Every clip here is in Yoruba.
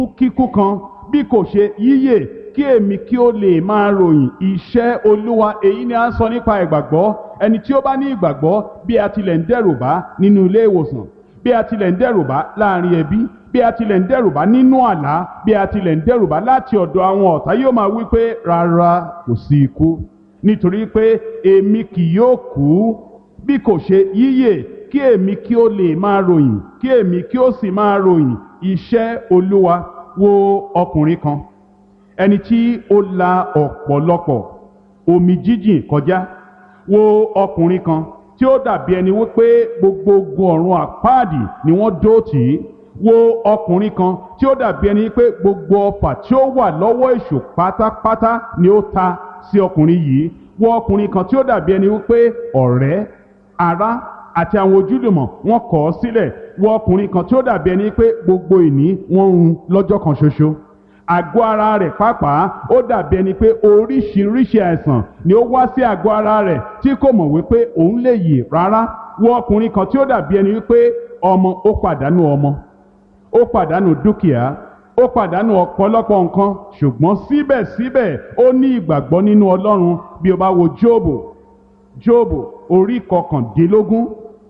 kíkú kan bí kò ṣe yíyè kí èmi kí ó lè máa ròyìn iṣẹ́ olúwa èyí ni a ń sọ nípa ìgbàgbọ́ ẹni tí ó bá ní ìgbàgbọ́ bí a tilẹ̀ ń dẹ́rù bá nínú ilé ìwòsàn bí a tilẹ̀ ń dẹ́rù bá láàrin ẹbí bí a tilẹ̀ ń dẹ́rù bá nínú àlá bí a tilẹ̀ ń dẹ́rù bá láti ọ̀dọ̀ àwọn ọ̀tá yóò máa wí pé rárá kò sí ikú nítorí pé èmi kì yóò kú bí kò ṣe yíyè kí èmi kí ó lè máa ròyìn kí èmi kí ó sì máa ròyìn iṣẹ́ olúwa wo ọkùnrin kan ẹni tí ó la ọ̀pọ̀lọpọ̀ omi jíjìn kọjá wo ọkùnrin kan tí ó dàbí ẹni wípé gbogbo ogun ọ̀run àpáàdì ni wọ́n dó tì í wo ọkùnrin kan tí ó dàbí ẹni pé gbogbo ọfà tí ó wà lọ́wọ́ èṣù pátápátá ni ó ta sí ọkùnrin yìí wo ọkùnrin kan tí ó dàbí ẹni wípé ọ̀rẹ́ ará àti àwọn ojúlùmọ̀ wọn kọ̀ ọ́ sílẹ̀ wo ọkùnrin kan tí ó dàbí ẹni pé gbogbo ìní wọn ń run lọ́jọ́ kan ṣoṣo àgọ́ ara rẹ̀ pàápàá ó dàbí ẹni pé oríṣiríṣi àìsàn ni ó wá sí àgọ́ ara rẹ̀ tí kò mọ̀ wípé òun lè yè rárá wo ọkùnrin kan tí ó dàbí ẹni wípé ọmọ ó pàdánù ọmọ ó pàdánù dúkìá ó pàdánù ọ̀pọ̀lọpọ̀ nǹkan ṣùgbọ́n síbẹ̀síbẹ̀ ó ní ìgbàgbọ́ nínú ọlọ́run bí o bá wo jóòbù jóòbù orí kọkàndínlógún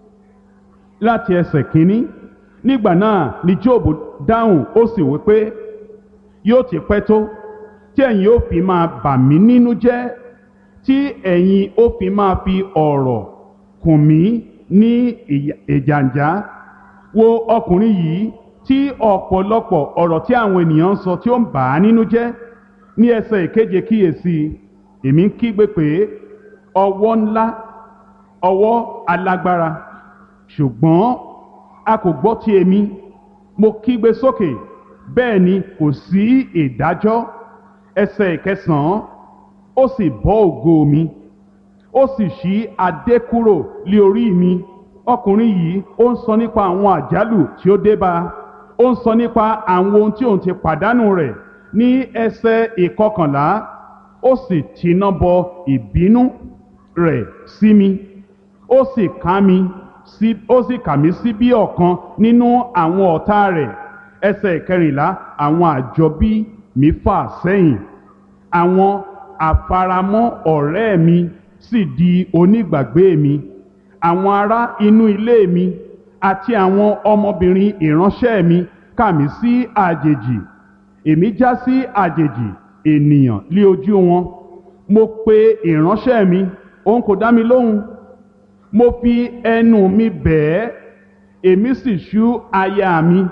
láti ẹsẹ̀ kínní nígbà náà ni jóòbù dáhùn ó sì wí pé yóò ti pẹ́ tó tí ẹ̀yin ó fi máa bà mí nínú jẹ́ tí ẹ̀yin ó fi máa fi ọ̀rọ̀ kùn mí ní ìjàǹjá wo ọkùnrin yìí tí ọ̀pọ̀lọpọ̀ ọ̀rọ̀ tí àwọn ènìyàn ń sọ tí ó ń bà á nínú jẹ́ ní ẹsẹ̀ ìkeje kíyèsí èmi ń kígbe pé ọwọ́ ńlá ọwọ́ alágbára ṣùgbọ́n a kò gbọ́ ti èmi mo kígbe sókè bẹ́ẹ̀ ni kò sí ìdájọ́ ẹsẹ̀ ìkẹsàn-án ó sì bọ́ ògo mi ó sì ṣí adé kúrò lé orí mi ọkùnrin yìí ó ń sọ nípa àwọn àjálù tí ó dé bá ó ń sọ nípa àwọn ohun tí òun ti pàdánù rẹ̀ ní ẹsẹ̀ ìkọkànlá ó sì tiná bọ ìbínú rẹ̀ sí mi ó sì ká mi sí ó sì kà mí sí bí ọ̀kan nínú àwọn ọ̀tá rẹ̀ ẹsẹ̀ ìkẹrìnlá àwọn àjọbí mi fà sẹ́yìn àwọn àfaramọ́ ọ̀rẹ́ mi sì di onígbàgbé mi àwọn ará inú ilé mi àti àwọn ọmọbìnrin ìránṣẹ́ mi kà mí sí àjèjì èmi já sí àjèjì ènìyàn lé ojú wọn mo pe ìránṣẹ́ mi òun kò dá mi lóhùn mo fi ẹnu mi bẹ̀ẹ́ èmi sì ṣú aya mi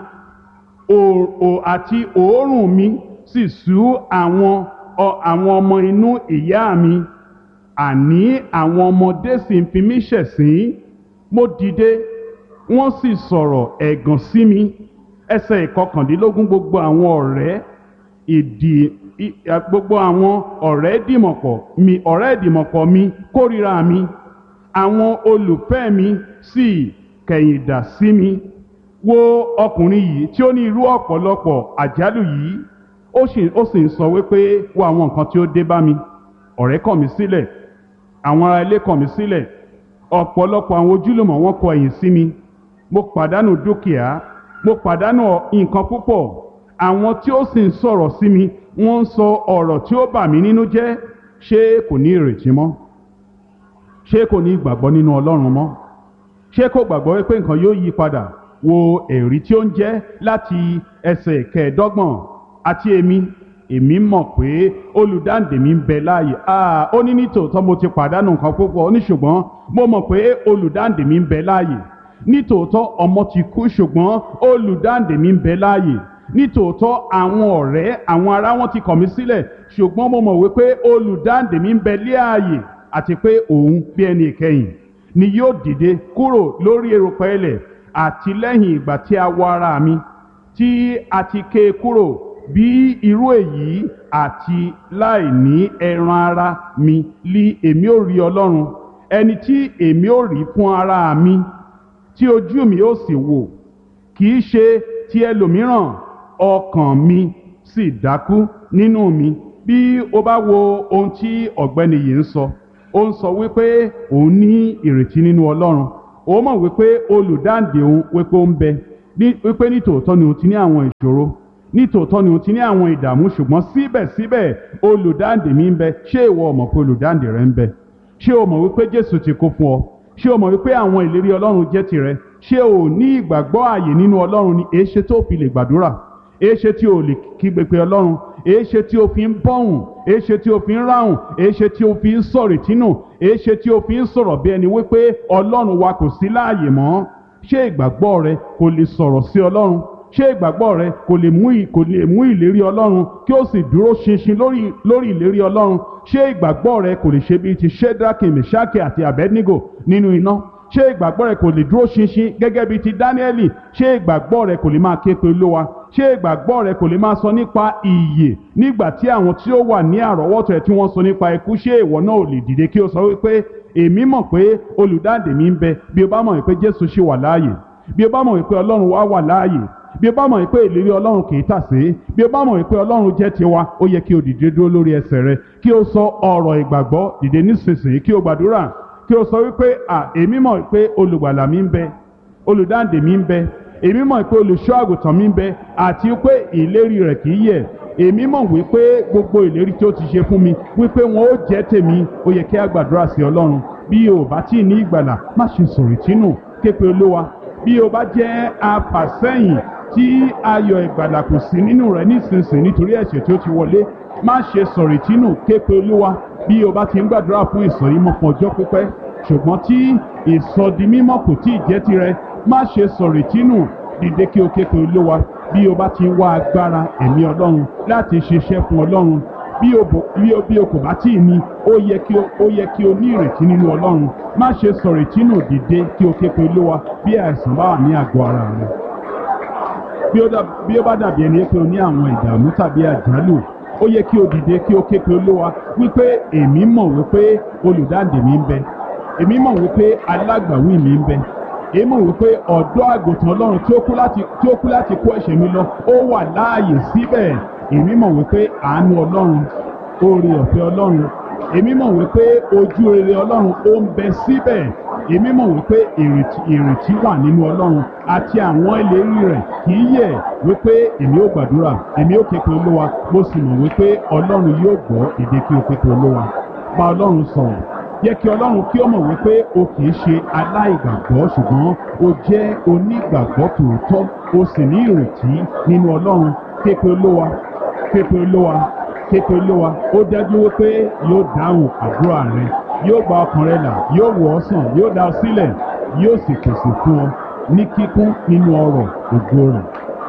òò àti òórùn mi sì sú àwọn àwọn ọmọ inú ìyá mi àní àwọn ọmọdé sì ń fi mí ṣẹ̀sín mo dìde wọ́n sì sọ̀rọ̀ ẹ̀gàn sí mi ẹsẹ̀ ìkọkàndínlógún gbogbo àwọn ọ̀rẹ́ ìdì gbogbo àwọn ọ̀rẹ́ dìmọ̀pọ̀ mi ọ̀rẹ́ ìdìmọ̀pọ̀ mi kórìíra mi àwọn olùfẹ́ mi sì kẹ̀yìndà sí mi wo ọkùnrin yìí tí ó ní irú ọ̀pọ̀lọpọ̀ àjálù yìí ó sì ó sì ń sọ wípé wo àwọn nǹkan tí ó dé bá mi ọ̀rẹ́ kọ̀ mí sílẹ̀ àwọn ará ilé kọ̀ mí sílẹ̀ ọ̀pọ̀lọpọ̀ àwọn ojúlùmọ̀ wọn kọ ẹ̀yìn sí mi mo pàdánù dúkìá mo pàdánù nǹkan púpọ̀ àwọn tí ó sì ń sọ̀rọ̀ sí mi wọ́n ń sọ ọ̀rọ̀ tí ó bà mí nínú jẹ́ ṣé kò ní ìrètí mọ́ ṣé kò ní ìgbàgbọ́ nínú ọlọ́run mọ́ ṣé kò gbàgbọ́ wípé nǹkan yóò yí padà wo èrí tí ó ń jẹ́ láti ẹsẹ̀ kẹẹ̀ẹ́dọ́gbọ̀n àti èmi èmi mọ̀ pé olùdáǹdè mi ń bẹ láàyè ó ní nítòótọ́ mo ti pàdánù nǹkan púpọ̀ ó ní ṣùgbọ́n mo mọ̀ pé olùdáǹdè mi ń bẹ láàyè nítòótọ́ ọmọ ti kú ṣùgbọ́n olùdáǹdè mi ń bẹ láàyè nítòótọ́ àwọn ọ̀rẹ́ àwọn ará wọn ti kọ̀ mí sílẹ̀ ṣùgbọ́n mo mọ̀ wípé olùdáǹdè mi ń bẹ láàyè àti pé òun bí ẹni ìkẹyìn ni yóò dìde kúrò lórí erùpẹ̀ ilẹ̀ àti lẹ́yìn ìgbà tí a wọ ara mi tí a ti ké e kúrò bí irú èyí àti láì ní ẹran ara mi lí èmi ò rí ọlọ́run ẹni tí èmi ò rí fún ara mi tí ojú mi ó sì wò kì í ṣe ti ẹlòmíràn ọkàn mi sì dákú nínú mi bí o bá wo ohun tí ọ̀gbẹ́ni yìí ń sọ ó ń sọ wípé òun ní ìrètí nínú ọlọ́run ó mọ̀ wípé olùdáǹdè òun wípé ó ń bẹ wípé nítòótọ́ ni òun ti ní àwọn ìṣòro nítòótọ́ ni o ti ní àwọn ìdààmú ṣùgbọ́n síbẹ̀síbẹ̀ olùdáǹdè mi ń bẹ ṣé ìwọ ò mọ̀ pé olùdáǹdè rẹ ń bẹ ṣé o mọ̀ wípé jésù ti kú fún ọ ṣé o mọ̀ wípé àwọn ìlérí ọlọ́run jẹ́ tirẹ̀ ṣé o ní ìgbàgbọ́ ààyè nínú ọlọ́run ni èéṣe tó fi lè gbàdúrà èéṣe tí o lè kígbe pé ọlọ́run èéṣe tí o fi ń bọ́hùn èéṣe tí o fi ń ráhùn èéṣe tí o fi ń sọ̀rọ̀ ìtínú èéṣe tí o fi ń sọ̀rọ̀ bí ẹni wípé ọlọ́run wa kò sí láàyè mọ́ ṣé ìgbàgbọ́ rẹ kò lè sọ̀rọ̀ sí ọlọ́run ṣé ìgbàgbọ́ rẹ kò lè mú kò lè mú ìlérí ọlọ́run kí ó sì dúró ṣinṣin lórí lórí ìlérí ọlọ́run ṣé ìgbàgbọ́ rẹ kò lè ṣe bíi ti shedraki meshaki àti abednego nínú iná ṣé ìgbàgbọ́ rẹ kò lè dúró ṣinṣin gẹ́gẹ́ bíi ti dáníẹ́lì ṣé ìgbàgbọ́ rẹ kò lè máa ké pe olówa ṣé ìgbàgbọ́ rẹ kò lè máa sọ nípa ìyè nígbà tí àwọn tí ó wà ní àrọ́wọ́tò ẹ̀ tí wọ́n sọ nípa ikú ṣé ìwọ náà ò lè dìde kí o sọ wípé èmi mọ̀ pé olùdáǹdè mi ń bẹ bí o bá mọ̀ wípé jésù ṣì wà láàyè bí o bá mọ̀ wípé ọlọ́run wá wà láàyè bí o bá mọ̀ wípé ìlérí ọlọ́run kì í tàsé bí o bá mọ̀ wípé ọlọ́run jẹ́ tiwa ó yẹ kí o dìde dúró lórí ẹsẹ̀ rẹ kí o sọ ọ̀rọ̀ ìgbàgbọ́ dìde nísinsìnyí kí o gbàdúrà kí o sọ wípé à èmi mọ̀ wípé olùgbàlà mi ń bẹ olùdáǹdè mi ń bẹ èmi mọ̀ wípé olùṣọ́ àgùntàn mi ń bẹ àti wípé ìlérí rẹ̀ kì í yẹ̀ èmi mọ̀ wípé gbogbo ìlérí tí ó ti ṣe fún mi wípé wọn ó jẹ́ tèmi ó yẹ kí a gbàdúrà sí ọlọ́run bí o bá tí ì ní ìgbàlà má ṣe sọ̀rọ̀ ìtínú képe olówa bí o bá jẹ́ afàsẹ́yìn tí ayọ̀ ìgbàlà kò sí nínú rẹ̀ nísinsìnyí nítorí ẹ̀ṣẹ̀ tí ó ti wọlé má ṣe sọ̀rọ̀ ìtínú képe olúwa bí o bá ti ń gbàdúrà fún ìsọ̀rímọ́ fún ọjọ́ pípẹ́ ṣùgbọ́n tí ìsọdimímọ́ kò tí ì jẹ́ tirẹ̀ má ṣe sọ̀rọ̀ ìtínú dìde kí o képe olúwa bí o bá ti ń wá agbára ẹ̀mí ọlọ́run láti ṣiṣẹ́ fún ọlọ́run bí o bò bí o bí o kò bá tí ì ní ó yẹ kí o ó yẹ kí o ní ìrètí nínú ọlọ́run má ṣe sọ̀rọ̀ ìtínú dìde kí o képe olúwa bí àìsàn bá wà ní àgọ́ ara rẹ bí ó dà bí ó bá dàbí ẹni pé o ní àwọn ìdààmú tàbí àjálù ó yẹ kí o dìde kí o képe olúwa wípé èmi mọ̀ wípé olùdáǹdè mi ń bẹ èmi mọ̀ wípé alágbàwí mi ń bẹ èmi mọ̀ wípé ọ̀dọ́ àgùntàn ọlọ́run tí ó kú láti tí ó kú láti kó ẹ̀ṣẹ̀ mi lọ ó wà láàyè síbẹ̀ èmi mọ̀ wípé àánú ọlọ́run oore ọ̀fẹ́ ọlọ́run èmi mọ̀ wípé ojú rere ọlọ́run ó ń bẹ síbẹ̀ èmi mọ̀ wípé ìrètí ìrètí wà nínú ọlọ́run àti àwọn ìlérí rẹ̀ kì í yẹ̀ wípé èmi ó gbàdúrà èmi ó képe olúwa mo sì mọ̀ wípé ọlọ́run yóò gbọ́ èdè kí o képe olúwa bá ọlọ́run sọ̀rọ̀ yẹ kí ọlọ́run kí ó mọ̀ wípé o kì í ṣe aláìgbàgbọ́ ṣùgbọ́n o jẹ́ onígbàgbọ́ tòótọ́ o sì ní ìrètí nínú ọlọ́run képe olúwa képe olúwa képe olúwa ó dájú wípé yóò dáhùn àdúrà rẹ yóò gba ọkàn rẹ là yóò wò ọ́ sàn yóò dá ọ sílẹ̀ yóò sì pèsè fún ọ ní kíkún nínú ọrọ̀ ògo rẹ̀.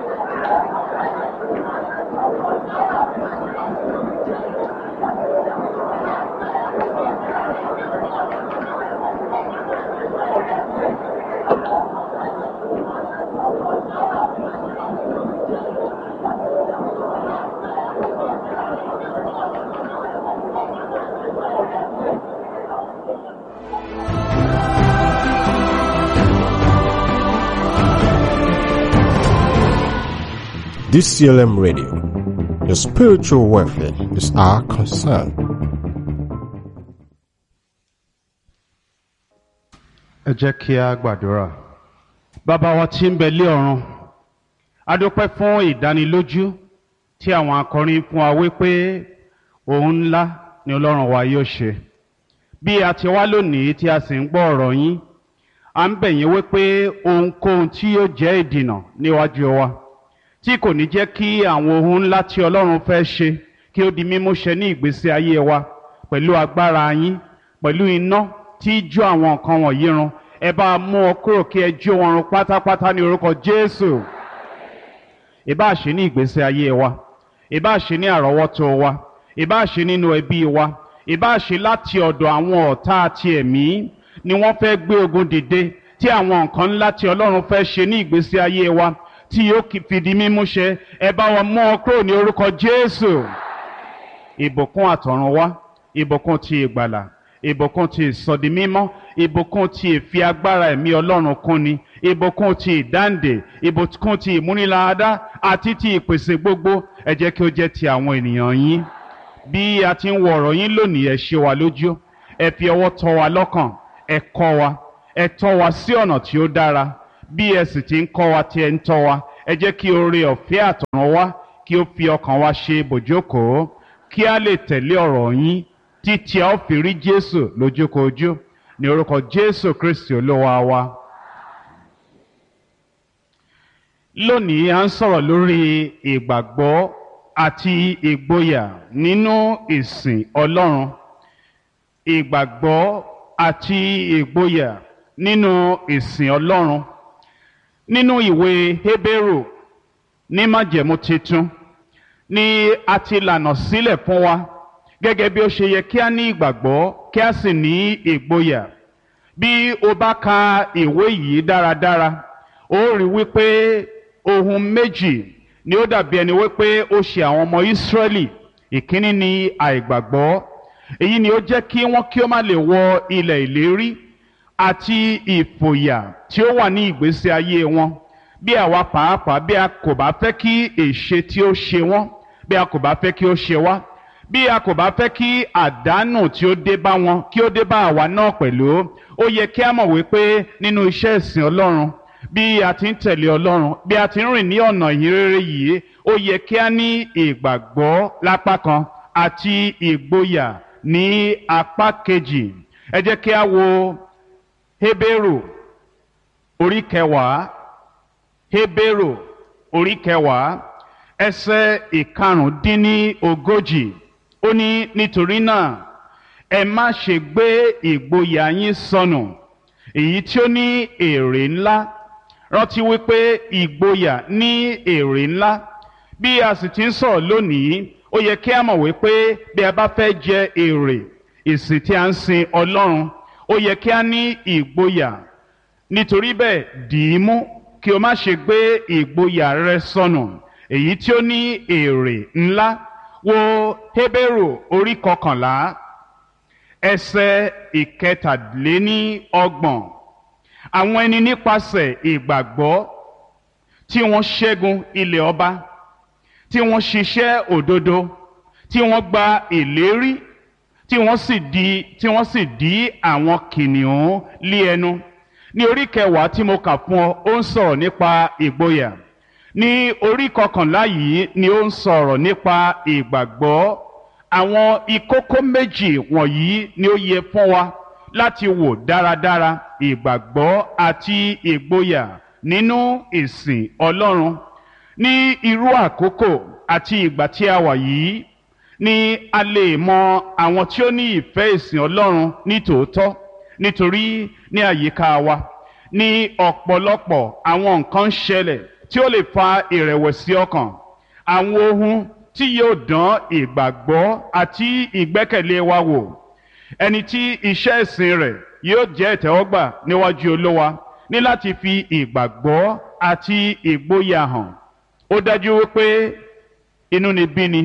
DCLM Radio. Your spiritual welfare is our concern. ẹ jẹ́ kí a gbàdúrà. bàbá wa tí ń bẹ lé ọ̀run a dúpẹ́ fún ìdánilójú tí àwọn akọrin fún wa wípé òun ńlá ni ọlọ́run wa yóò ṣe. bí a ti wá lónìí tí a sì ń gbọ́ ọ̀rọ̀ yín à ń bẹ̀ yín wípé ohunkóhun tí yóò jẹ́ ìdìnà níwájú wa tí kò ní jẹ́ kí àwọn ohun ńlá tí ọlọ́run fẹ́ ṣe kí ó di mímú ṣẹ ní ìgbésí ayé wa pẹ̀lú agbára yín pẹ̀lú iná tí jó àwọn nǹkan wọ̀nyí run ẹ bá mú ọ kúrò kí ẹ jó wọn run pátápátá ní orúkọ jésù ìbá ṣe ní ìgbésí ayé wa ìbá ṣe ní àrọ́wọ́tó wa ìbá ṣe nínú ẹbí wa ìbá ṣe láti ọ̀dọ̀ àwọn ọ̀tá àti ẹ̀mí ni wọ́n fẹ́ gbé ogun dìde tí àwọn nǹkan ńlá tí ọlọ́run fẹ́ ṣe ní ìgbésí ayé wa tí yóò fìdí mímú ṣẹ ẹ bá wọn mú ọ kúrò ní orúkọ jésù ìbùkún àtọ̀run wá ìbùkún ti ìgbàlà ìbùkún ti ìsọdimímọ́ ìbùkún ti ìfi agbára ẹ̀mí ọlọ́run kúnni ìbùkún ti ìdáǹdè ìbùkún ti ìmúniláadá àti ti ìpèsè gbogbo ẹ jẹ́ kí ó jẹ́ ti àwọn ènìyàn yín bí a ti ń wo ọ̀rọ̀ yín lónìí ẹ ṣe wa lójú ẹ fi ọwọ́ tọ́ wa lọ́kàn ẹ kọ́ wa ẹ tọ́ wa sí ọ̀nà tí ó dára bí ẹ sì ti ń kọ́ wa tí ẹ ń tọ́ wa ẹ jẹ́ kí oore ọ̀fẹ́ àtọ̀run wá kí ó fi ọkàn wa ṣe bòjókòó kí a lè tẹ̀lé ọ̀rọ̀ yín títí a ó fi rí jésù lójúkojú ní orúkọ jésù kristi olúwa wa. lónìí à ń sọ̀rọ̀ lórí ìgbàgbọ́ àti ìgboyà nínú ìsìn ọlọ́run ìgbàgbọ́ àti ìgboyà nínú ìsìn ọlọ́run nínú ìwé hébérù ní májẹ̀mú titun ni a ti lànà sílẹ̀ fún wa gẹ́gẹ́ bí ó ṣe yẹ kí a ní ìgbàgbọ́ kí a sì ní ìgboyà bí o bá ka ìwé yìí dáradára ó rí wípé ohun méjì ni ó dàbí ẹni wípé ó ṣe àwọn ọmọ ìsírẹ́lì ìkíní ni àìgbàgbọ́ èyí ni ó jẹ́ kí wọ́n kí ó má lè wọ ilẹ̀ ìlérí àti ìfòyà tí ó wà ní ìgbésí ayé wọn bí àwa pàápàá bí a kò bá fẹ́ kí èṣe tí ó ṣe wọ́n bí a kò bá fẹ́ kí ó ṣe wá bí a kò bá fẹ́ kí àdánù tí ó dé bá wọn kí ó dé bá àwa náà pẹ̀lú ó yẹ kí a mọ̀ wípé nínú iṣẹ́ ìsìn ọlọ́run bí a ti ń tẹ̀lé ọlọ́run bí a ti ń rìn ní ọ̀nà ìhìnrere yìí ó yẹ kí a ní ìgbàgbọ́ lápá kan àti ìgboyà ní apá kejì ẹ jẹ́ kí a wo Hébérù orí kẹwàá Hébérù orí kẹwàá ẹsẹ̀ ìkarùndínní ogójì ó ní nítorí náà ẹ má ṣe gbé ìgboyà yín sọnù èyí tí ó ní èrè ńlá rántí wípé ìgboyà ní èrè ńlá bí a sì ti ń sọ̀rọ̀ lónìí ó yẹ kí a mọ̀ wípé bí a bá fẹ́ jẹ èrè ìsìn tí a ń sin Ọlọ́run ó yẹ kí a ní ìgboyà nítorí bẹ́ẹ̀ dì í mú kí o má ṣe gbé ìgboyà rẹ sọnù èyí tí ó ní èrè ńlá wo Hébérù orí kọkànlá ẹsẹ̀ ìkẹtàléní ọgbọ̀n àwọn ẹni nípasẹ̀ ìgbàgbọ́ tí wọ́n ṣẹ́gun ilẹ̀ ọba tí wọ́n ṣiṣẹ́ òdodo tí wọ́n gba ìlérí tí wọ́n sì di tí wọ́n sì dí àwọn kìnìún lé ẹnu ní orí kẹwàá tí mo kà fún ọ ó ń sọ̀rọ̀ nípa ìgboyà ní orí kọkànlá yìí ni ó ń sọ̀rọ̀ nípa ìgbàgbọ́ àwọn ìkókó méjì wọ̀nyí ni ó yẹ fún wa láti wò dáradára ìgbàgbọ́ àti ìgboyà nínú ìsìn Ọlọ́run ní irú àkókò àti ìgbà tí a wà yìí ni a lè mọ àwọn tí ó ní ìfẹ́ ìsìn Ọlọ́run ní tòótọ́ nítorí ní àyíká wa ní ọ̀pọ̀lọpọ̀ àwọn nǹkan ń ṣẹlẹ̀ tí ó lè fa ìrẹ̀wẹ̀sì ọkàn àwọn ohun tí yóò dán ìgbàgbọ́ àti ìgbẹ́kẹ̀lé wa wò ẹni tí iṣẹ́ ìsìn rẹ̀ yóò jẹ́ ìtẹ́wọ́gbà níwájú Olúwa ní láti fi ìgbàgbọ́ àti ìgboyà hàn ó dájú wípé inúnibíni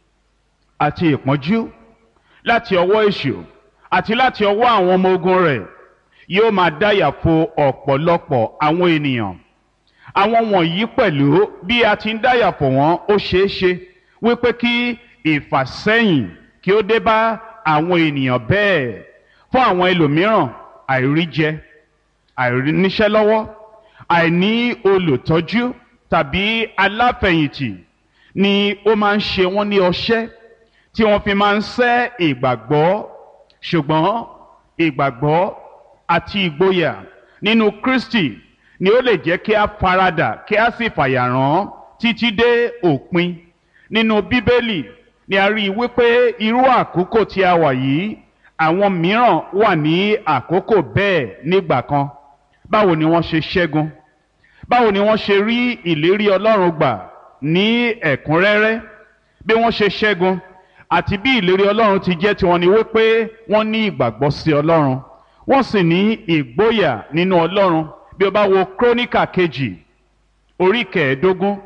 àti ìpọ́njú láti ọwọ́ èṣù àti láti ọwọ́ àwọn ọmọ ogun rẹ̀ yóò máa dáyà fo ọ̀pọ̀lọpọ̀ àwọn ènìyàn àwọn wọ̀nyí pẹ̀lú bí a ti ń dáyà fò wọ́n ó ṣeé ṣe wípé kí ìfàsẹ́yìn kí ó dé bá àwọn ènìyàn bẹ́ẹ̀ fún àwọn ẹlòmíràn àìríjẹ àìríníṣẹ́ lọ́wọ́ àìní olùtọ́jú tàbí aláfẹ̀yìntì ni ó máa ń ṣe wọ́n ní ọṣẹ́ tí wọ́n fi máa ń sẹ́ ìgbàgbọ́ ṣùgbọ́n ìgbàgbọ́ àti ìgboyà nínú Kristi ni ó lè jẹ́ kí a faradà kí a sì fàyàrán títí dé òpin nínú Bíbélì ni a rí i wípé irú àkókò tí a wà yìí àwọn mìíràn wà ní àkókò bẹ́ẹ̀ nígbà kan báwo ni wọ́n ṣe ṣẹ́gun báwo ni wọ́n ṣe rí ìlérí Ọlọ́run gbà ní ẹ̀kúnrẹ́rẹ́ bí wọ́n ṣe ṣẹ́gun àti bí ìlérí Ọlọ́run ti jẹ́ tiwọn ni wípé wọ́n ní ìgbàgbọ́ sí Ọlọ́run wọ́n sì ní ìgboyà nínú Ọlọ́run bí o bá wo króníkà kejì orí kẹẹ̀ẹ́dógún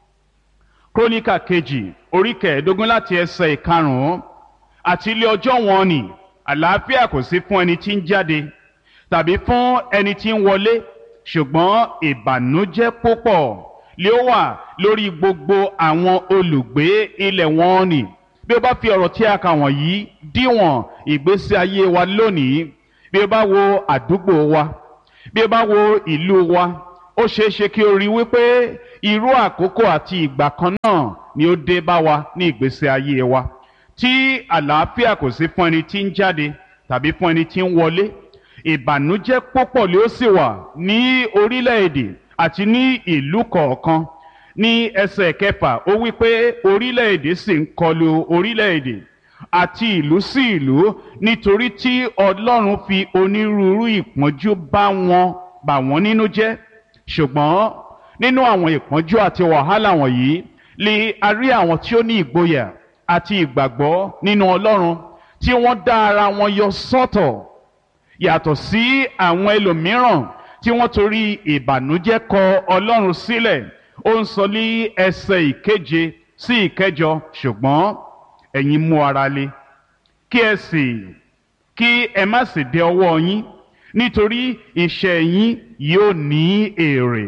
króníkà kejì orí kẹẹ̀ẹ́dógún láti ẹsẹ̀ ìkarùn-ún àti ilé ọjọ́ wọn ni àlàáfíà kò sí fún ẹni tí ń jáde tàbí fún ẹni tí ń wọlé ṣùgbọ́n ìbànújẹ́ púpọ̀ lé ó wà lórí gbogbo àwọn olùgbé ilẹ̀ wọn ni bí o bá fi ọ̀rọ̀ tí a kà wọ̀nyí díwọ̀n ìgbésí ayé wa lónìí bí o bá wo àdúgbò wa bí o bá wo ìlú wa ó ṣeé ṣe kí o rí wípé irú àkókò àti ìgbà kan náà ni ó dé bá wa ní ìgbésí ayé wa tí àlàáfíà kò sí fún ẹni tí ń jáde tàbí fún ẹni tí ń wọlé ìbànújẹ́ púpọ̀ ló sì wà ní orílẹ̀-èdè àti ní ìlú kọ̀ọ̀kan ní ẹsẹ̀ kẹfà ó wí pé orílẹ̀-èdè sì ń kọlu orílẹ̀-èdè àti ìlú sí ìlú nítorí tí ọlọ́run fi onírúurú ìpọ́njú bá wọn bà wọ́n nínú jẹ́ ṣùgbọ́n nínú àwọn ìpọ́njú àti wàhálà wọ̀nyí lè a rí àwọn tí ó ní ìgboyà àti ìgbàgbọ́ nínú ọlọ́run tí wọ́n dá ara wọn yọ sọ́tọ̀ yàtọ̀ sí àwọn ẹlòmíràn tí wọ́n torí ìbànújẹ́ kọ ọlọ́run sílẹ̀ ó ń sọ ní ẹsẹ̀ ìkeje sí ìkẹjọ ṣùgbọ́n ẹ̀yin mú ara le kí ẹ sì kí ẹ má sì dẹ ọwọ́ yín nítorí iṣẹ́ yín yóò ní èrè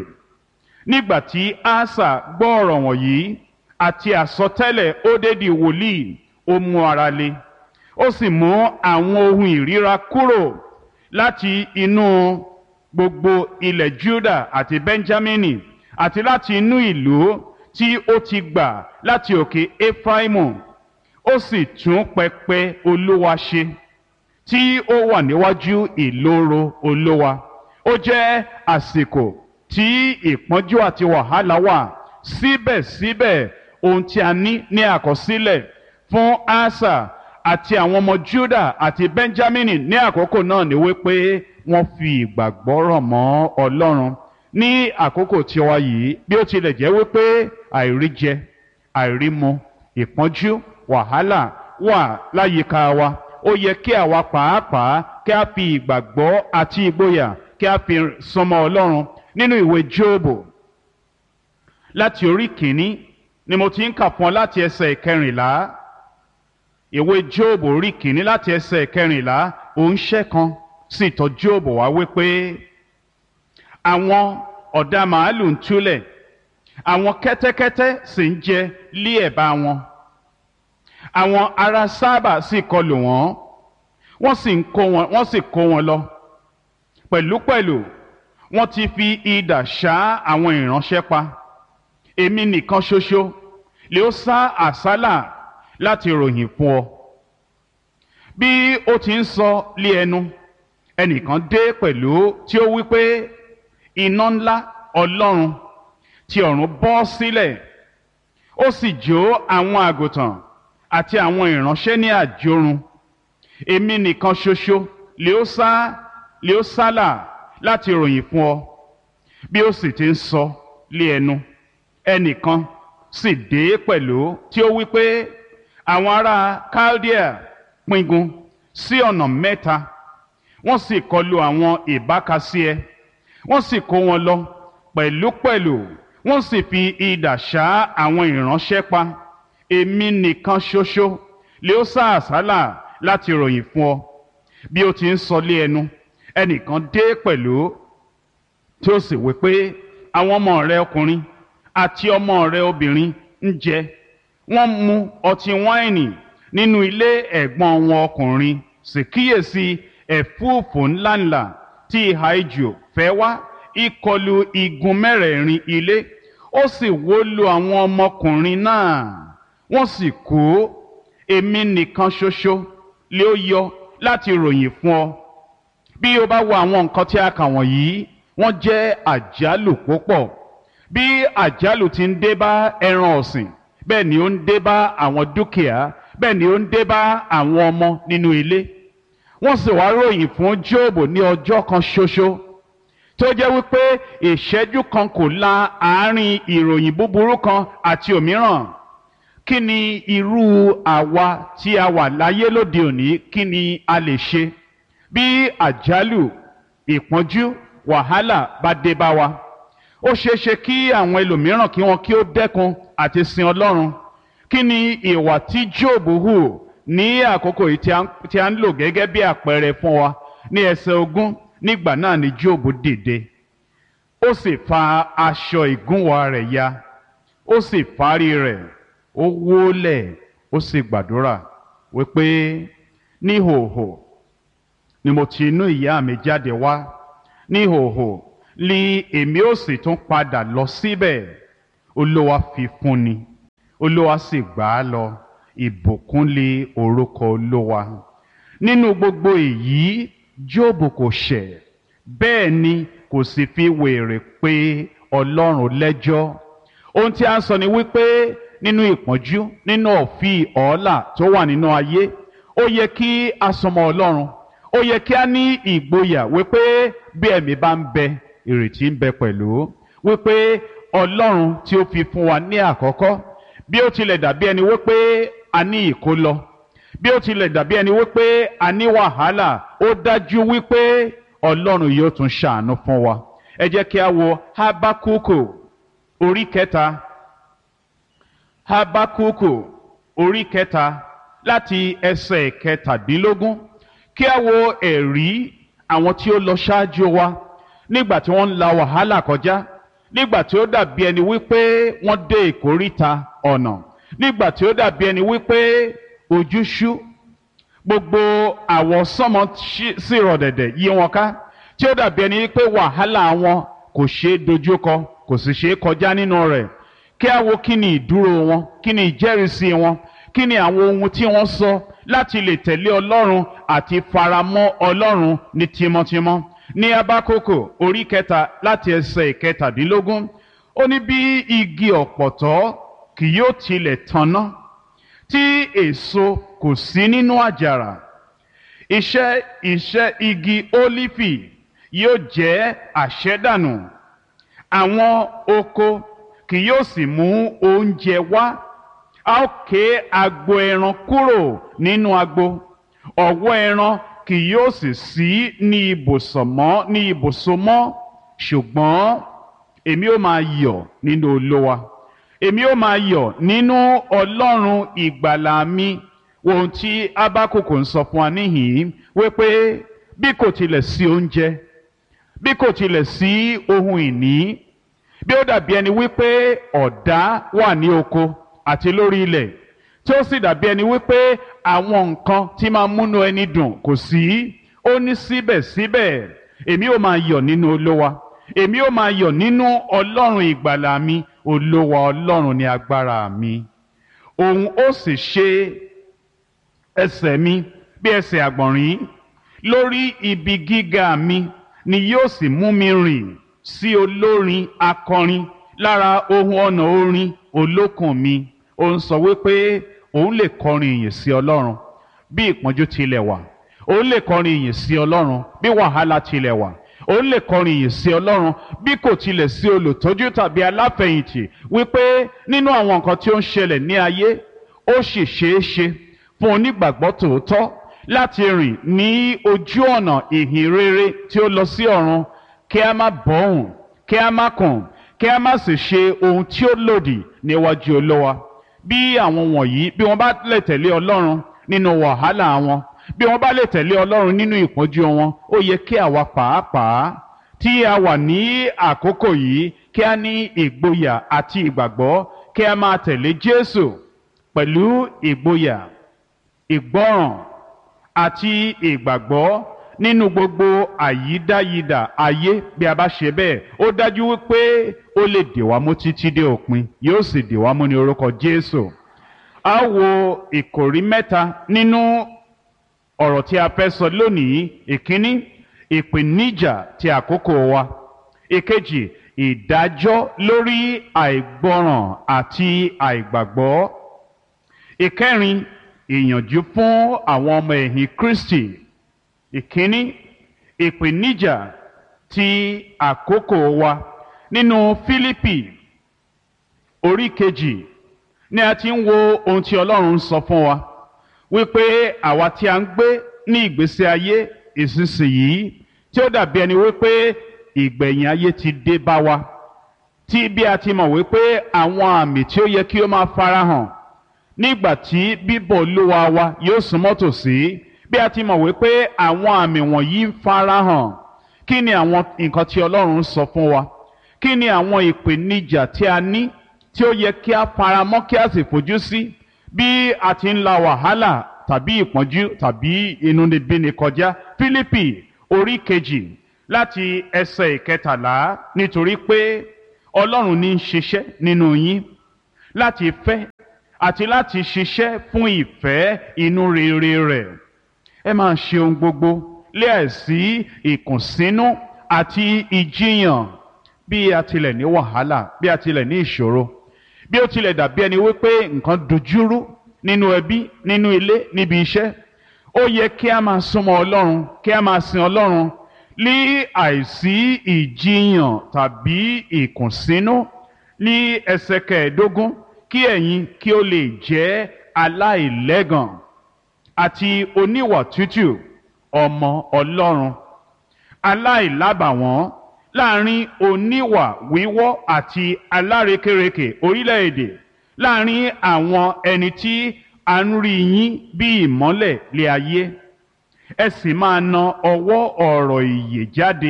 nígbà tí asa gbọ́ ọ̀rọ̀ wọ̀nyí àti àsọtẹ́lẹ̀ ódédì wòlíì ó mú ara le ó sì mú àwọn ohun ìríra kúrò láti inú gbogbo ilẹ̀ juda àti benjamini àti láti inú ìlú tí ó ti gbà láti òkè efraimu ó sì tún pẹpẹ olúwa ṣe tí ó wà níwájú ìloro olúwa ó jẹ́ àsìkò tí ìpọ́njú àti wàhálà wà síbẹ̀síbẹ̀ ohun tí a ní ní àkọsílẹ̀ fún asa àti àwọn ọmọ juda àti benjamin ní àkókò náà ni wípé wọ́n fi ìgbàgbọ́ rọ̀ mọ́ ọlọ́run ní àkókò tí wá yìí bí ó tilẹ̀ jẹ́ wípé àìríjẹ àìrímu ìpọ́njú wàhálà wà láyìíká wa ó yẹ kí àwa pàápàá kí a fi ìgbàgbọ́ àti ìgboyà kí a fi sọmọ ọlọ́run nínú ìwé jóòbù láti orí kìíní ni mo ti ń kà fún ọ láti ẹsẹ̀ ìkẹrìnlá ìwé jóòbù orí kìíní láti ẹsẹ̀ ìkẹrìnlá òǹṣẹ́ kan sì tọ̀ jóòbù wá wípé àwọn ọ̀dà màálù ń túlẹ̀ àwọn kẹ́tẹ́kẹ́tẹ́ sì ń jẹ lé ẹ̀bá wọn àwọn ará sábà sì kọlù wọ́n wọ́n sì ń kó wọn wọ́n sì kó wọn lọ pẹ̀lúpẹ̀lú wọ́n ti fi idà ṣá àwọn ìránṣẹ́ pa èmi nìkan ṣoṣo lè ó sá àsálà láti ròyìn fún ọ bí ó ti ń sọ lé ẹnu ẹnìkan dé pẹ̀lú tí ó wí pé iná ńlá ọlọ́run ti ọ̀run bọ́ sílẹ̀ ó sì jó àwọn àgùntàn àti àwọn ìránṣẹ́ ní àjorun èmi nìkan ṣoṣo lè ó sá lè ó sálà láti ròyìn fún ọ bí ó sì ti ń sọ lé ẹnu ẹnìkan sì dé pẹ̀lú tí ó wí pé àwọn ará Chaldea pingun sí ọ̀nà mẹ́ta wọ́n sì kọlu àwọn ìbákasíẹ wọ́n sì kó wọn lọ pẹ̀lúpẹ̀lú wọ́n sì fi idà ṣá àwọn ìránṣẹ́ pa èmi nìkan ṣoṣo lè ó sá àsálà láti ròyìn fún ọ bí ó ti ń sọ lé ẹnu ẹnìkan dé pẹ̀lú tí ó sì wí pé àwọn ọmọ rẹ ọkùnrin àti ọmọ rẹ obìnrin ń jẹ wọ́n mu ọtí wáìnì nínú ilé ẹ̀gbọ́n wọn ọkùnrin sì kíyèsí ẹ̀fúùfù ńláńlá tí ìhà ijù fẹ́ wá ìkọlù igun mẹ́rẹ̀ẹ̀rin ilé ó sì wó lu àwọn ọmọkùnrin náà wọ́n sì kú èmi nìkan ṣoṣo lé ó yọ láti ròyìn fún ọ bí o bá wo àwọn nǹkan tí a kà wọ̀nyí wọ́n jẹ́ àjálù púpọ̀ bí àjálù ti ń dé bá ẹran ọ̀sìn bẹ́ẹ̀ ni ó ń dé bá àwọn dúkìá bẹ́ẹ̀ ni ó ń dé bá àwọn ọmọ nínú ilé wọ́n sì wá ròyìn fún Jóòbù ní ọjọ́ kan ṣoṣo tó jẹ́ wípé ìṣẹ́jú kan kò la àárín ìròyìn búburú kan àti òmíràn kí ni irú àwa tí a wà láyé lóde òní kí ni a lè ṣe bí àjálù ìpọ́njú wàhálà bá dé bá wa ó ṣeéṣe kí àwọn ẹlòmíràn kí wọn kí ó dẹ́kun àti sin Ọlọ́run kí ni ìwà tí Jóòbù hù ní àkókò yìí tí a ń lò gẹ́gẹ́ bí àpẹẹrẹ fún wa ní ẹsẹ̀ ogún nígbà náà ni Jóòbù dìde ó sì fa aṣọ ìgúnwà rẹ̀ ya ó sì fárí rẹ̀ ó wólẹ̀ ó sì gbàdúrà wípé níhòòhò ni mo ti inú ìyá mi jáde wá níhòòhò ni èmi ó sì tún padà lọ síbẹ̀ olúwa fi fún ni olúwa sì gbà á lọ ìbùkún lé orúkọ olúwa nínú gbogbo èyí jóòbù kò ṣẹ̀ bẹ́ẹ̀ ni kò sì fi wèrè pé ọlọ́run lẹ́jọ́ ohun tí a ń sọ ni wípé nínú ìpọ́njú nínú ọ̀fì ọ̀ọ́là tó wà nínú ayé ó yẹ kí a sọmọ ọlọ́run ó yẹ kí a ní ìgboyà wípé bí ẹ̀mí bá ń bẹ ìrètí ń bẹ pẹ̀lú wípé ọlọ́run tí ó fi fún wa ní àkọ́kọ́ bí ó tilẹ̀ dàbí ẹni wípé a ní ìkólọ bí ó tilẹ̀ dàbí ẹni wípé a ní wàhálà ó dájú wípé ọlọ́run yóò tún ṣàánú fún wa ẹ jẹ́ kí a wo habakuku orí kẹta habakuku orí kẹta láti ẹsẹ̀ kẹtàdínlógún kí a wo ẹ̀rí àwọn tí ó lọ ṣáájú wa nígbà tí wọ́n ń la wàhálà kọjá nígbà tí ó dàbí ẹni wípé wọ́n dé ìkóríta ọ̀nà nígbà tí ó dàbí ẹni wípé ojú ṣú gbogbo àwọsánmọ sì rọ̀ dẹ̀dẹ̀ yí wọn ká tí ó dàbí ẹni wípé wàhálà wọn kò ṣeé dojúkọ kò sì ṣeé kọjá nínú rẹ̀ kí a wo kí ni ìdúró wọn kí ni ìjẹ́rìísí wọn kí ni àwọn ohun tí wọ́n sọ láti lè tẹ̀lé ọlọ́run àti faramọ́ ọlọ́run ní tímọ́tímọ́ ní abákòkò orí kẹta láti ẹsẹ̀ ìkẹtàdínlógún ó ní bí igi ọ̀pọ̀tọ́ kì yóò tilẹ̀ tanná tí èso kò sí nínú àjàrà iṣẹ́ iṣẹ́ igi ólífì yóò jẹ́ àṣẹ́dànù àwọn oko kì yóò sì mú oúnjẹ wá a ó ké agbo ẹran kúrò nínú agbo ọ̀wọ́ ẹran kì yóò sì sí ní ibùsọ̀ mọ́ ní ibùsọ̀ mọ́ ṣùgbọ́n èmi ó máa yọ̀ nínú olówa èmi ó máa yọ̀ nínú ọlọ́run ìgbàlà mi ohun tí abákòkò ń sọ fún wa níhìn-ín wípé bí kò tilẹ̀ sí oúnjẹ bí kò tilẹ̀ sí ohun ìní bí ó dàbí ẹni wípé ọ̀dá wà ní oko àti lórí ilẹ̀ tí ó sì dàbí ẹni wípé àwọn nǹkan tí máa múnú ẹni dùn kò sí ó ní síbẹ̀síbẹ̀ èmi ó máa yọ̀ nínú olówa èmi ó máa yọ̀ nínú ọlọ́run ìgbàlà mi olówa ọlọ́run ní agbára mi òun ó sì ṣe ẹsẹ̀ mi bí ẹsẹ̀ àgbọ̀nrín lórí ibi gíga mi ni yóò sì mú mi rìn sí olórin akọrin lára ohun ọ̀nà orin olókùn mi ó ń sọ wípé òun lè kọrin ìyìn sí ọlọ́run bí ìpọ́njú tilẹ̀ wà òun lè kọrin ìyìn sí ọlọ́run bí wàhálà tilẹ̀ wà òun lè kọrin ìyìn sí ọlọ́run bí kò tilẹ̀ sí olùtọ́jú tàbí aláfẹ̀yìntì wípé nínú àwọn nǹkan tí ó ń ṣẹlẹ̀ ní ayé ó sì ṣeé ṣe fún onígbàgbọ́ tòótọ́ láti rìn ní ojú ọ̀nà ìhìn rere tí ó lọ sí ọ̀run kí a má bọ́hùn kí a má kùn kí a má sì ṣe ohun tí ó lòdì níwájú olówa bí àwọn wọ̀nyí bí wọ́n bá lè tẹ̀lé ọlọ́run nínú wàhálà wọn bí wọ́n bá lè tẹ̀lé ọlọ́run nínú ìpọ́njú wọn ó yẹ kí àwa pàápàá tí a wà ní àkókò yìí kí a ní ìgboyà àti ìgbàgbọ́ kí a máa tẹ̀lé jésù pẹ̀lú ìgboyà ìgbọ́ràn àti ìgbàgbọ́ nínú gbogbo àyídáyidà ayé bí a bá ṣe bẹ́ẹ̀ ó dájú wípé ó lè dè wá mú títí dé òpin yóò sì dè wá mú ní orúkọ jésù a wo ìkòrí mẹ́ta nínú ọ̀rọ̀ tí a fẹ́ sọ lónìí ìkíní ìpèníjà ti àkókò wa ìkejì ìdájọ́ lórí àìgbọràn àti àìgbàgbọ́ ìkẹrin ìyànjú fún àwọn ọmọ ẹ̀yìn kristi ìkíní ìpèníjà ti àkókò wa nínú fílípì orí kejì ni a ti ń wo ohun tí ọlọ́run ń sọ fún wa wípé àwa tí a ń gbé ní ìgbésí ayé ìsinsìnyí tí ó dàbí ẹni wípé ìgbẹ̀yìn ayé ti dé bá wa tí bí a ti mọ̀ wípé àwọn àmì tí ó yẹ kí ó máa farahàn nígbà tí bíbọ̀ olúwa wa yóò súnmọ́ tòsí bí a ti mọ̀ wípé àwọn àmì wọ̀nyí ń farahàn kí ni àwọn nǹkan tí ọlọ́run sọ fún wa kí ni àwọn ìpèníjà tí a ní tí ó yẹ kí a faramọ́ kí a sì fojú sí bí a ti ń la wàhálà tàbí ìpọ́njú tàbí inúnibíni kọjá Fílípì orí kejì láti ẹsẹ̀ ìkẹtàlá nítorí pé ọlọ́run ní í ṣiṣẹ́ nínú yín láti fẹ́ àti láti ṣiṣẹ́ fún ìfẹ́ inú rere rẹ̀ ẹ máa ṣe ohun gbogbo láìsí ìkùnsínú àti ìjiyàn bí a tilẹ̀ ní wàhálà bí a tilẹ̀ ní ìṣòro bí ó tilẹ̀ dàbí ẹni wípé nǹkan dojúrú nínú ẹbí nínú ilé níbi iṣẹ́ ó yẹ kí a máa súnmọ́ ọlọ́run kí a máa sin ọlọ́run ní àìsí ìjiyàn tàbí ìkùnsínú ní ẹsẹ̀ kẹẹ̀ẹ́dógún kí ẹ̀yin kí ó lè jẹ́ aláìlẹ́gàn àti oníwà tútù ọmọ ọlọ́run aláìlábàwọ́n láàrin oníwà wíwọ́ àti alárekérekè orílẹ̀-èdè láàrin àwọn ẹni tí a ń rí yín bí ìmọ́lẹ̀ lé ayé ẹ sì máa na ọwọ́ ọ̀rọ̀ ìyè jáde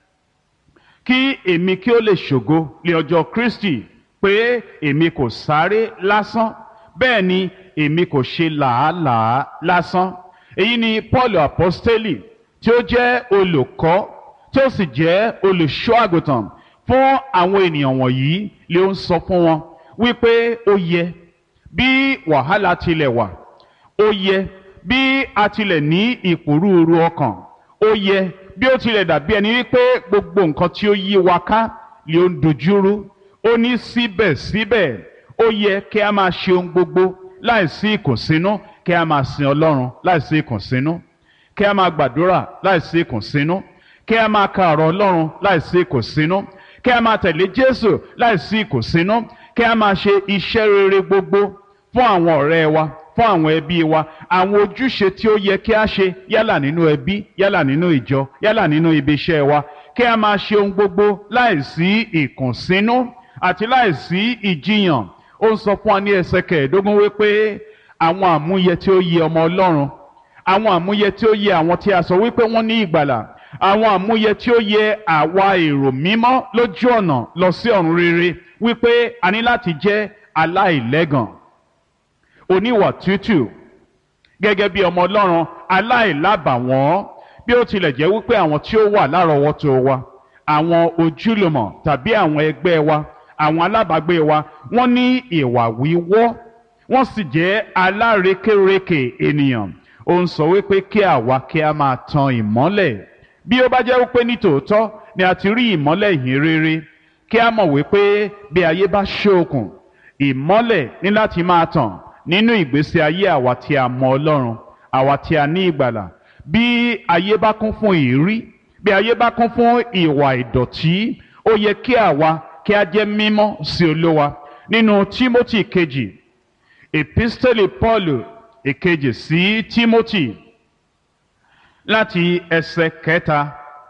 kí èmi kí ó lè ṣògo lé ọjọ́ Kristi pé èmi kò sáré lásán bẹ́ẹ̀ ni èmi kò ṣe làálàá lásán èyí ni Paul apostoli tí ó jẹ́ olùkọ́ tí ó sì jẹ́ olùṣọ́ àgùntàn fún àwọn ènìyàn wọ̀nyí lè ń sọ fún wọn wípé ó yẹ bí wàhálà tilẹ̀ wà ó yẹ bí a tilẹ̀ ní ìpòrúurú ọkàn ó yẹ bí ó tilẹ̀ dàbí ẹni wípé gbogbo nǹkan tí ó yí wa ká lè ń dojúrú ó ní síbẹ̀síbẹ̀ ó yẹ kí a máa ṣe ohun gbogbo láìsí ìkùnsínú kí a máa sin Ọlọ́run láìsí ìkùnsínú kí a máa gbàdúrà láìsí ìkùnsínú kí a máa ka ọ̀rọ̀ Ọlọ́run láìsí ìkùnsínú kí a máa tẹ̀lé Jésù láìsí ìkùnsínú kí a máa ṣe iṣẹ́ rere gbogbo fún àwọn ọ̀rẹ́ wa fún àwọn ẹbí wa àwọn ojúṣe tí ó yẹ kí a ṣe yálà nínú ẹbí yálà nínú ìjọ yálà nínú ibi iṣẹ́ wa kí a máa ṣe ohun gbogbo láìsí ìkùnsínú àti láìsí ìjiyàn ó ń sọ fún wa ní ẹsẹ̀ kẹẹ̀ẹ́dógún wípé àwọn àmúyẹ tí ó yẹ ọmọ Ọlọ́run àwọn àmúyẹ tí ó yẹ àwọn tí a sọ wípé wọ́n ní ìgbàlà àwọn àmúyẹ tí ó yẹ àwa èrò mímọ́ lójú ọ̀nà lọ sí ọ̀run rere wípé a ní láti jẹ́ aláìlẹ́gàn oníwà tútù gẹ́gẹ́ bí ọmọ Ọlọ́run aláìlábàwọ́n bí ó tilẹ̀ jẹ́ wípé àwọn tí ó wà lárọ̀ọ́wọ́tó wa àwọn ojúlùmọ̀ tàbí àwọn ẹgbẹ́ wa àwọn alábàágbé wa wọ́n ní ìwà wíwọ́ wọ́n sì jẹ́ alárekérekè ènìyàn ó ń sọ wípé kí àwa kí a máa tan ìmọ́lẹ̀ bí ó bá jẹ́ wípé ní tòótọ́ ni a ti rí ìmọ́lẹ̀ ìhìn rere kí a mọ̀ wípé bí ayé bá ṣókùn ìmọ́lẹ̀ ní láti máa tàn nínú ìgbésí ayé àwa tí a mọ Ọlọ́run àwa tí a ní ìgbàlà bí ayé bá kún fún ìrí bí ayé bá kún fún ìwà ìdọ̀tí ó yẹ kí àwa kí a jẹ́ mímọ́ sí Olúwa nínú Tímótì kejì epistele Paul èkejì sí Tímótì láti ẹsẹ̀ kẹta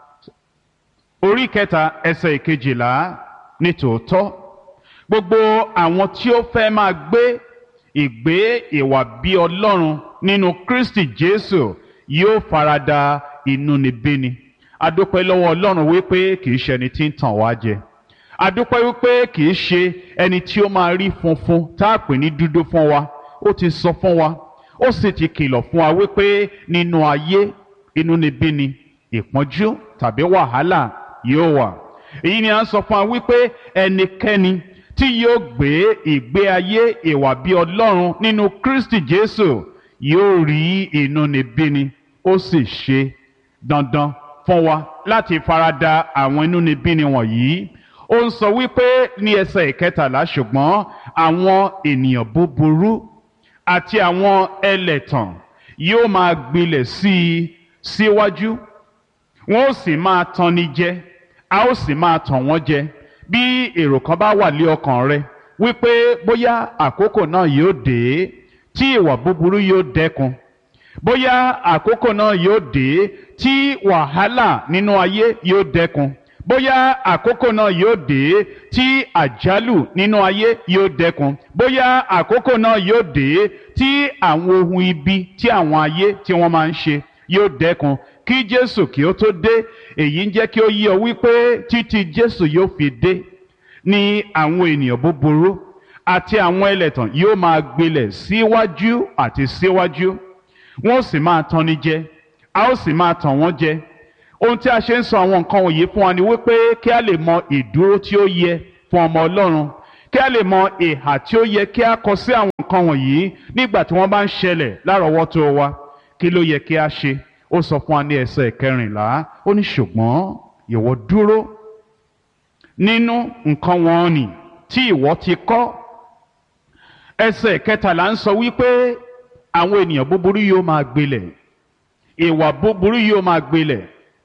orí kẹta ẹsẹ̀ ìkejìlá ní tòótọ́ gbogbo àwọn tí ó fẹ́ máa gbé ìgbé ìwà bí Ọlọ́run nínú Kristi Jésù yóò farada inúnibíni adúpẹ́ lọ́wọ́ Ọlọ́run wípé kì í ṣe ẹni tí ń tàn wá jẹ adúpẹ́ wípé kì í ṣe ẹni tí ó máa rí funfun tá a pè ní dúdú fún wa ó ti sọ fún wa ó sì ti kìlọ̀ fún wa wípé nínú ayé inúnibíni ìpọ́njú tàbí wàhálà yóò wà èyí ni à ń sọ fún wa wípé ẹnikẹ́ni tí yóò gbé ìgbé ayé ìwà bí Ọlọ́run nínú Kristi Jésù yóò rí inúnibíni ó sì ṣe dandan fún wa láti farada àwọn inúnibíni wọ̀nyí ó ń sọ wípé ní ẹsẹ̀ ìkẹtàlá ṣùgbọ́n àwọn ènìyàn búburú àti àwọn ẹlẹ̀tàn yóò máa gbilẹ̀ sí i síwájú wọn ó sì máa tanni jẹ a ó sì máa tàn wọ́n jẹ bí èrò kan bá wà lé ọkàn rẹ wípé bóyá àkókò náà yóò dé tí ìwà búburú yóò dẹ́kun bóyá àkókò náà yóò dé tí wàhálà nínú ayé yóò dẹ́kun bóyá àkókò náà yóò dé tí àjálù nínú ayé yóò dẹ́kun bóyá àkókò náà yóò dé tí àwọn ohun ibi tí àwọn ayé tí wọ́n máa ń ṣe yóò dẹ́kun kí Jésù kí ó tó dé èyí ń jẹ́ kí ó yé ọ wípé títí Jésù yóò fi dé ni àwọn ènìyàn búburú àti àwọn ẹlẹ́tàn yóò máa gbilẹ̀ síwájú àti síwájú wọ́n sì máa tanni jẹ a ó sì máa tàn wọ́n jẹ ohun tí a ṣe ń sọ àwọn nǹkan wọ̀nyí fún wa ni wípé kí a lè mọ ìdúró tí ó yẹ fún ọmọ ọlọ́run kí a lè mọ ìhà tí ó yẹ kí a kọ sí àwọn nǹkan wọ̀nyí nígbà tí wọ́n bá ń ṣẹlẹ̀ lárọ̀ọ́wọ́tó wa kí ló yẹ kí a ṣe ó sọ fún wa ní ẹsẹ̀ kẹrìnlá ó ní ṣùgbọ́n ìwọ dúró nínú nǹkan wọn nì tí ìwọ ti kọ́ ẹsẹ̀ kẹtàlá ń sọ wípé àwọn ènìyàn búburú yóò máa gbilẹ̀ ìwà búburú yóò máa gbilẹ̀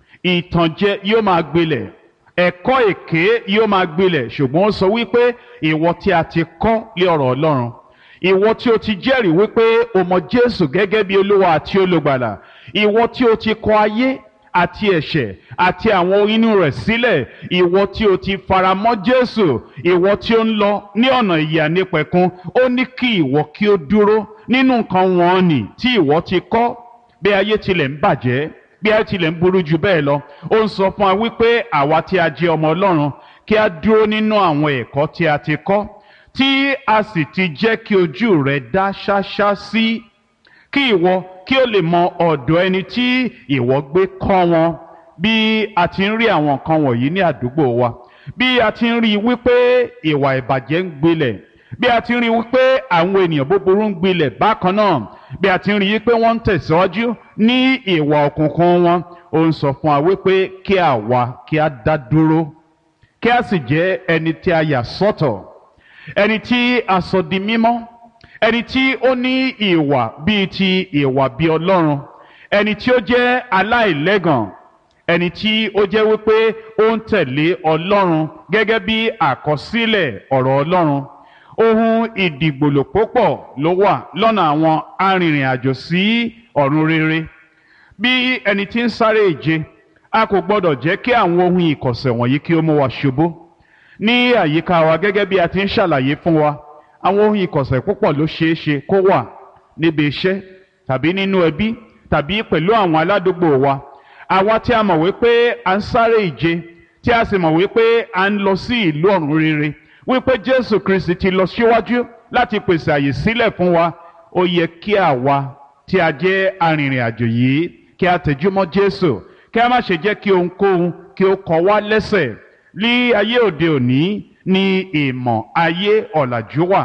ìtànjẹ yóò máa gbilẹ̀ ẹ̀kọ́ èké yóò máa gbilẹ̀ ṣùgbọ́n ó sọ wípé ìwọ tí a ti kọ́ lé ọ̀rọ̀ Ọlọ́run ìwọ tí o ti jẹ́rìí wípé o mọ Jésù gẹ́gẹ́ bí Olúwa àti olùgbàlà ìwọ tí o ti kọ ayé àti ẹ̀ṣẹ̀ àti àwọn inú rẹ̀ sílẹ̀ ìwọ tí o ti faramọ́ Jésù ìwọ tí ó ń lọ ní ọ̀nà ìyè nípẹ̀kun ó ní kí ìwọ kí ó dúró nínú nǹkan wọn nì tí ìwọ ti kọ́ bí ayé tilẹ̀ ń bàjẹ́ bí ayé tilẹ̀ ń burú jù bẹ́ẹ̀ lọ ó ń sọ fún wa wípé àwa tí a jẹ́ ọmọ Ọlọ́run kí a dúró nínú àwọn ẹ̀kọ́ tí a ti kọ́ tí a sì ti jẹ́ kí ojú rẹ̀ dá ṣáṣá sí kí ìwọ kí o lè mọ ọ̀dọ̀ ẹni tí ìwọ gbé kọ́ wọn bí a ti ń rí àwọn nǹkan wọ̀nyí ní àdúgbò wa bí a ti ń rí i wípé ìwà ìbàjẹ́ ń gbilẹ̀ bí a ti ń rí i wípé àwọn ènìyàn búburú ń gbilẹ̀ bákan náà bí a ti ń rí i wípé wọ́n ń tẹ̀síwájú ní ìwà òkùnkùn wọn ó ń sọ fún wa wípé kí àwa kí a dá dúró kí a sì jẹ́ ẹni tí a yà sọ́tọ̀ ẹni tí a sọ di mímọ́ ẹni tí ó ní ìwà bíi ti ìwà bíi ọlọ́run ẹni tí ó jẹ́ aláìlẹ́gàn ẹni tí ó jẹ́ wípé ó ń tẹ̀lé ọlọ́run gẹ́gẹ́ bí àkọsílẹ̀ ọ̀rọ̀ ọlọ́run ohun ìdìgbòlò púpọ̀ ló wà lọ́nà àwọn arìnrìn-àjò sí ọ̀run rere bí ẹni tí ń sáré ìje a kò gbọ́dọ̀ jẹ́ kí àwọn ohun ìkọ̀sẹ̀ wọ̀nyí kí ó mú wa ṣubú ní àyíká wa gẹ́gẹ́ bí a ti ń ṣàlàyé fún wa àwọn ohun ìkọ̀sẹ̀ púpọ̀ ló ṣeé ṣe kó wà níbi iṣẹ́ tàbí nínú ẹbí tàbí pẹ̀lú àwọn aládùúgbò wa àwa tí a mọ̀ wípé à ń sáré ìje tí a sì mọ̀ wípé à ń lọ sí ìlú ọ̀run rere wípé Jésù Kristi ti lọ síwájú láti pèsè àyè sílẹ̀ fún wa ó yẹ kí àwa tí a jẹ́ arìnrìn àjò yìí kí a tẹjúmọ́ Jésù kí a má ṣe jẹ́ kí ohunkóhun kí ó kọ wá lẹ́sẹ̀ ní ayé òde òní ní ìmọ̀ ayé ọ̀làjú wà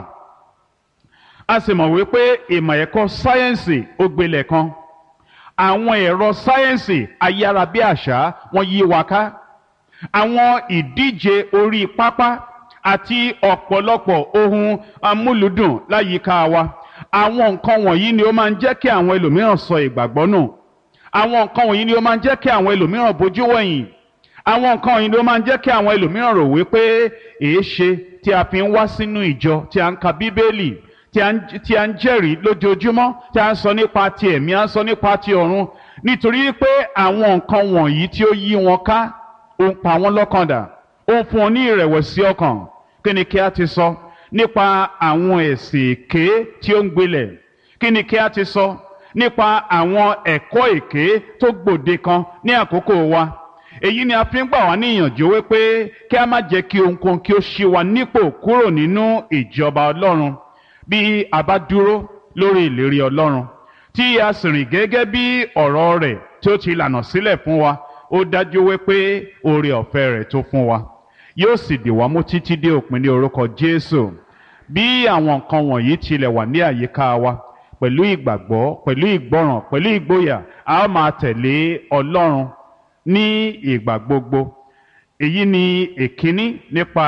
a sì mọ̀ wípé ìmọ̀ ẹ̀kọ́ sáyẹ́ǹsì ó gbilẹ̀ kan àwọn ẹ̀rọ sáyẹ́ǹsì ayárabíàṣá wọ́n yí wa ká àwọn ìdíje orí pápá àti ọ̀pọ̀lọpọ̀ ohun amúlùdùn láyìíká wa àwọn nǹkan wọ̀nyí ni ó máa ń jẹ́ kí àwọn ẹlòmíràn sọ ìgbàgbọ́ nù àwọn nǹkan wọ̀nyí ni ó máa ń jẹ́ kí àwọn ẹlòmíràn bójú wẹ̀yìn àwọn nǹkan wọ̀nyí ni ó máa ń jẹ́ kí àwọn ẹlòmíràn rò wípé èé ṣe tí a fi ń wá sínú ìjọ tí a ń ka bíbélì tí a ń tí a ń jẹ́rìí lójoojúmọ́ tí a ń sọ nípa ti ẹ̀mí a ń sọ nípa ti ọ̀run nítorí pé àwọn nǹkan wọ̀nyí tí ó yí wọn ká ó ń pa wọ́n lọ́kàn dà ó ń fún wọn ní ìrẹ̀wẹ̀sì ọkàn kí ni kí a ti sọ nípa àwọn ẹ̀sìn èké tí ó ń gbilẹ̀ kí ni kí a ti sọ nípa àwọn ẹ̀kọ́ èké tó gbòde kan ní àkókò wa èyí ni a fi ń gbà wá ní ìyànjú wípé kí a má jẹ́ kí ohunkóhun kí ó ṣí wa nípò kúrò nínú ìjọba Ọlọ́run bí a bá dúró lórí ìlérí Ọlọ́run tí a sì rìn gẹ́gẹ́ bí ọ̀rọ̀ rẹ̀ tí ó ti lànà sílẹ̀ fún wa ó dájú wípé oore ọ̀fẹ́ rẹ̀ tó fún wa yóò sì dì wá mú títí dé òpin ní orúkọ Jésù bí àwọn nǹkan wọ̀nyí tilẹ̀ wà ní àyíká wa pẹ̀lú ìgbàgbọ́ pẹ̀lú ìgbọràn pẹ̀lú ìgboyà a ó máa tẹ̀lé Ọlọ́run ní ìgbà gbogbo èyí ni èkíní nípa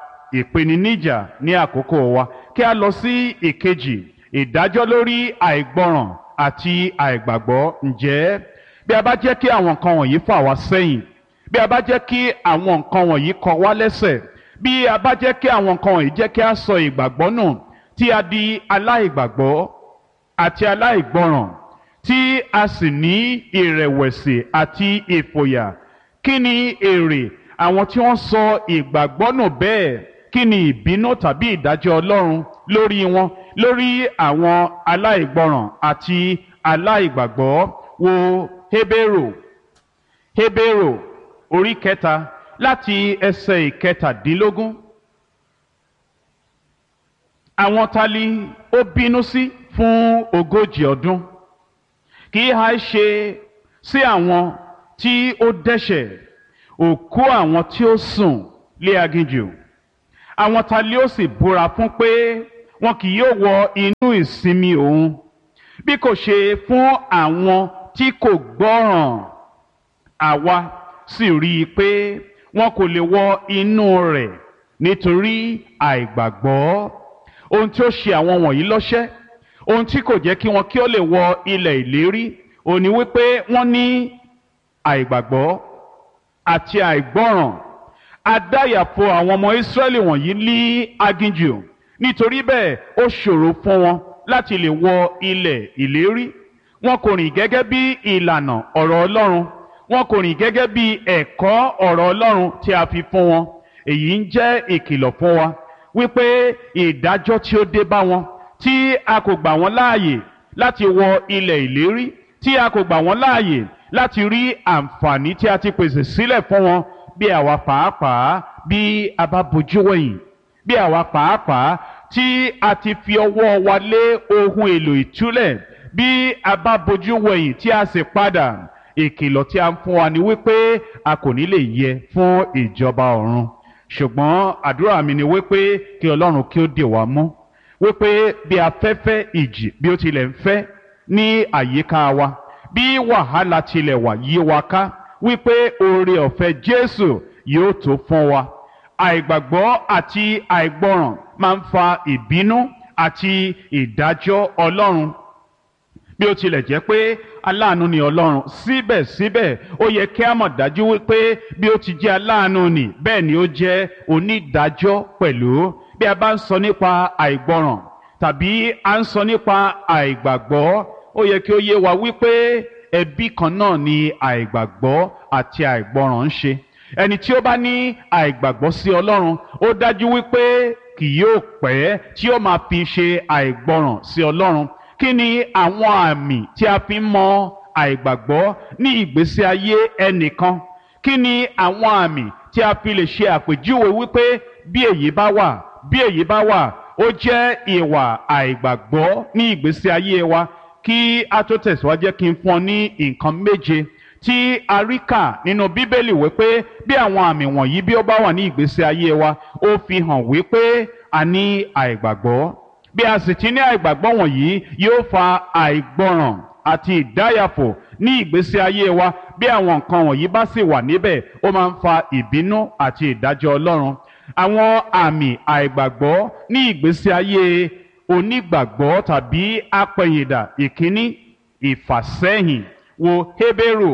ìpèníjà ní àkókò wa kí a lọ sí ìkejì ìdájọ́ lórí àìgbọràn àti àìgbàgbọ́ ǹjẹ́ bí a bá jẹ́ kí àwọn nǹkan wọ̀nyí fà wá sẹ́yìn bí a bá jẹ́ kí àwọn nǹkan wọ̀nyí kọ wá lẹ́sẹ̀ bí a bá jẹ́ kí àwọn nǹkan wọ̀nyí jẹ́ kí a sọ ìgbàgbọ́ nù tí a di aláìgbàgbọ́ àti aláìgbọràn tí a sì ní ìrẹ̀wẹ̀sì àti ìfòyà kí ni èrè àwọn tí wọ́n sọ ìgbàgbọ́ nù bẹ́ẹ̀ kí ni ìbínú tàbí ìdájọ́ Ọlọ́run lórí wọn lórí àwọn aláìgbọràn àti aláìgbàgbọ́ wo Hébérù Hébérù orí kẹta láti ẹsẹ̀ ìkẹtàdínlógún àwọn tali ó bínú sí fún ogójì ọdún kì í ha ṣe sí àwọn tí ó dẹ́ṣẹ̀ òkú àwọn tí ó sùn lé aginjù àwọn ta lé ó sì búra fún pé wọn kì yóò wọ inú ìsinmi òun bí kò ṣe fún àwọn tí kò gbọ́ràn àwa sì rí i pé wọn kò lè wọ inú rẹ̀ nítorí àìgbàgbọ́ ohun tí ó ṣe àwọn wọ̀nyí lọ́ṣẹ́ ohun tí kò jẹ́ kí wọn kí ó lè wọ ilẹ̀ ìlérí òní wípé wọ́n ní àìgbàgbọ́ àti àìgbọ́ràn adáyàfo àwọn ọmọ Ísírẹ́lì wọ̀nyí ní aginjù nítorí bẹ́ẹ̀ ó ṣòro fún wọn láti lè wọ ilẹ̀ ìlérí wọn kò rìn gẹ́gẹ́ bí ìlànà ọ̀rọ̀ Ọlọ́run wọn kò rìn gẹ́gẹ́ bí ẹ̀kọ́ ọ̀rọ̀ Ọlọ́run tí a fi fún wọn èyí ń jẹ́ ìkìlọ̀ fún wa wípé ìdájọ́ tí ó dé bá wọn tí a kò gbà wọ́n láàyè láti wọ ilẹ̀ ìlérí tí a kò gbà wọ́n láàyè láti rí àǹfààní tí a ti pèsè sílẹ̀ fún wọn bí àwa pàápàá bí a bá bojú wẹ̀yìn bí àwa pàápàá tí a ti fi ọwọ́ wa lé ohun èlò ìtúlẹ̀ bí a bá bojú wẹ̀yìn tí a sì padà ìkìlọ̀ tí a ń fún wa ni wípé a kò ní lè yẹ fún ìjọba ọ̀run ṣùgbọ́n àdúrà mi ni wípé kí Ọlọ́run kí ó dè wá mú wípé bí afẹ́fẹ́ ìjì bí ó tilẹ̀ ń fẹ́ ní àyíká wa bí wàhálà tilẹ̀ wà yí wa ká wípé oore ọ̀fẹ́ Jésù yóò tó fún wa àìgbàgbọ́ àti àìgbọràn máa ń fa ìbínú àti ìdájọ́ Ọlọ́run bí ó tilẹ̀ jẹ́ pé aláàánú ni Ọlọ́run síbẹ̀síbẹ̀ ó yẹ kí a mọ̀ dájú wípé bí ó ti jẹ́ aláàánú ni bẹ́ẹ̀ ni ó jẹ́ onídàájọ́ pẹ̀lú bí a bá ń sọ nípa àìgbọràn tàbí a ń sọ nípa àìgbàgbọ́ ó yẹ kí ó yé wa wípé ẹbí kan náà ni àìgbàgbọ́ àti àìgbọràn ń ṣe ẹni tí ó bá ní àìgbàgbọ́ sí Ọlọ́run ó dájú wípé kì yóò pẹ́ tí ó máa fi ṣe àìgbọràn sí Ọlọ́run kí ni àwọn àmì tí a fi ń mọ àìgbàgbọ́ ní ìgbésí ayé ẹnìkan kí ni àwọn àmì tí a fi lè ṣe àpèjúwe wípé bí èyí bá wà bí èyí bá wà ó jẹ́ ìwà àìgbàgbọ́ ní ìgbésí ayé wa kí a tó tẹ̀síwájú kí n fún ọ ní nǹkan méje tí a rí kà nínú bíbélì wípé bí àwọn àmì wọ̀nyí bí ó bá wà ní ìgbésí ayé wa ó fi hàn wípé a ní àìgbàgbọ́ bí a sì ti ní àìgbàgbọ́ wọ̀nyí yóò fa àìgbọràn àti ìdáyàfò ní ìgbésí ayé wa bí àwọn nǹkan wọ̀nyí bá sì wà níbẹ̀ ó máa ń fa ìbínú àti ìdájọ́ Ọlọ́run àwọn àmì àìgbàgbọ́ ní ìgbésí ayé onígbàgbọ́ tàbí apẹ̀yìndà ìkíní ìfàsẹ́yìn wo Hébérù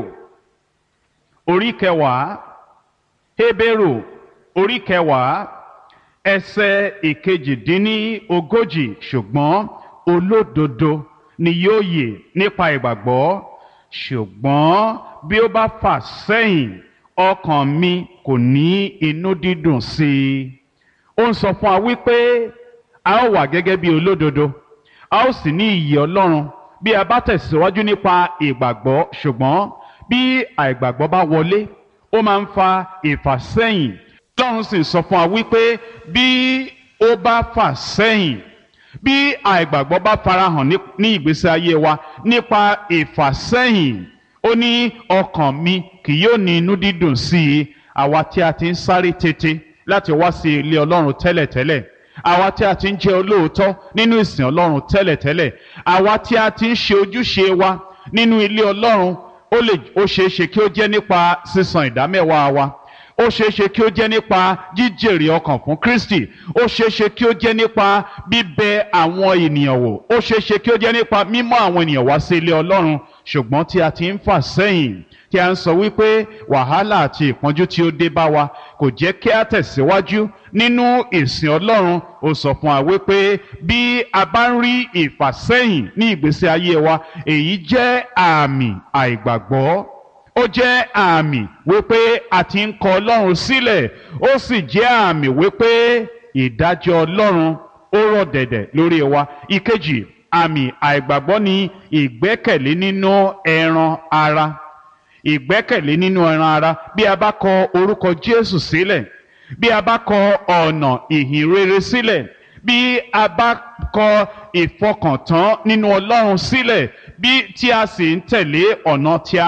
orí kẹwàá Hébérù orí kẹwàá ẹsẹ̀ ìkejìdínlógójì ṣùgbọ́n olódodo ni yóò yè nípa ìgbàgbọ́ ṣùgbọ́n bí ó bá fà sẹ́yìn ọkàn mi kò ní inú dídùn sí i ó ń sọ fún wa wípé a ó wà gẹ́gẹ́ bí olódodo a ó sì ní ìyè Ọlọ́run bí a bá tẹ̀síwájú nípa ìgbàgbọ́ ṣùgbọ́n bí àìgbàgbọ́ bá wọlé ó máa ń fa ìfàsẹ́yìn Ọlọ́run sì sọ fún wa wípé bí ó bá fà sẹ́yìn bí àìgbàgbọ́ bá farahàn ní ìgbésí ayé wa nípa ìfàsẹ́yìn ó ní ọkàn mi kì yóò ní inú dídùn sí i àwa tí a ti ń sáré tètè láti wá sí ilé Ọlọ́run tẹ́lẹ̀tẹ́lẹ̀ àwa tí a ti ń jẹ́ olóòótọ́ nínú ìsìn Ọlọ́run tẹ́lẹ̀tẹ́lẹ̀ àwa tí a ti ń ṣe ojúṣe wa nínú ilé Ọlọ́run ó lè ó ṣeé ṣe kí ó jẹ́ nípa sísan ìdámẹ́wàá wa ó ṣeé ṣe kí ó jẹ́ nípa jíjèrè ọkàn fún Kristi ó ṣeé ṣe kí ó jẹ́ nípa bíbẹ àwọn ènìyàn wò ó ṣeé ṣe kí ó jẹ́ nípa mímọ́ àwọn ènìyàn wá sí ilé Ọlọ́run ṣùgbọ́n tí a ti ń fà sẹ́yìn tí a ń sọ wípé wàhálà àti ìpọ́njú tí ó dé bá wa kò jẹ́ kí a tẹ̀síwájú nínú ìsìn Ọlọ́run ó sọ fún wa wípé bí a bá ń rí ìfàsẹ́yìn ní ìgbésí ayé wa èyí jẹ́ àmì àìgbàgbọ́ ó jẹ́ àmì wípé a ti ń kọ Ọlọ́run sílẹ̀ ó sì jẹ́ àmì wípé ìdájọ́ Ọlọ́run ó rọ̀ dẹ̀dẹ̀ lórí wa ìkejì àmì àìgbàgbọ́ ni ìgbẹ́kẹ̀lé nínú ẹran ara ìgbẹ́kẹ̀lé nínú ẹran ara bí a bá kọ orúkọ Jésù sílẹ̀ bí a bá kọ ọ̀nà ìhìn rere sílẹ̀ bí a bá kọ ìfọkàntán nínú Ọlọ́run sílẹ̀ bí tí a sì ń tẹ̀lé ọ̀nà ti ara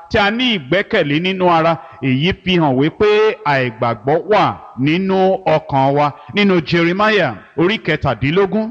tí a ní ìgbẹ́kẹ̀lé nínú ara èyí fi hàn wípé àìgbàgbọ́ wà nínú ọkàn wa nínú Jeremiah orí kẹtàdínlógún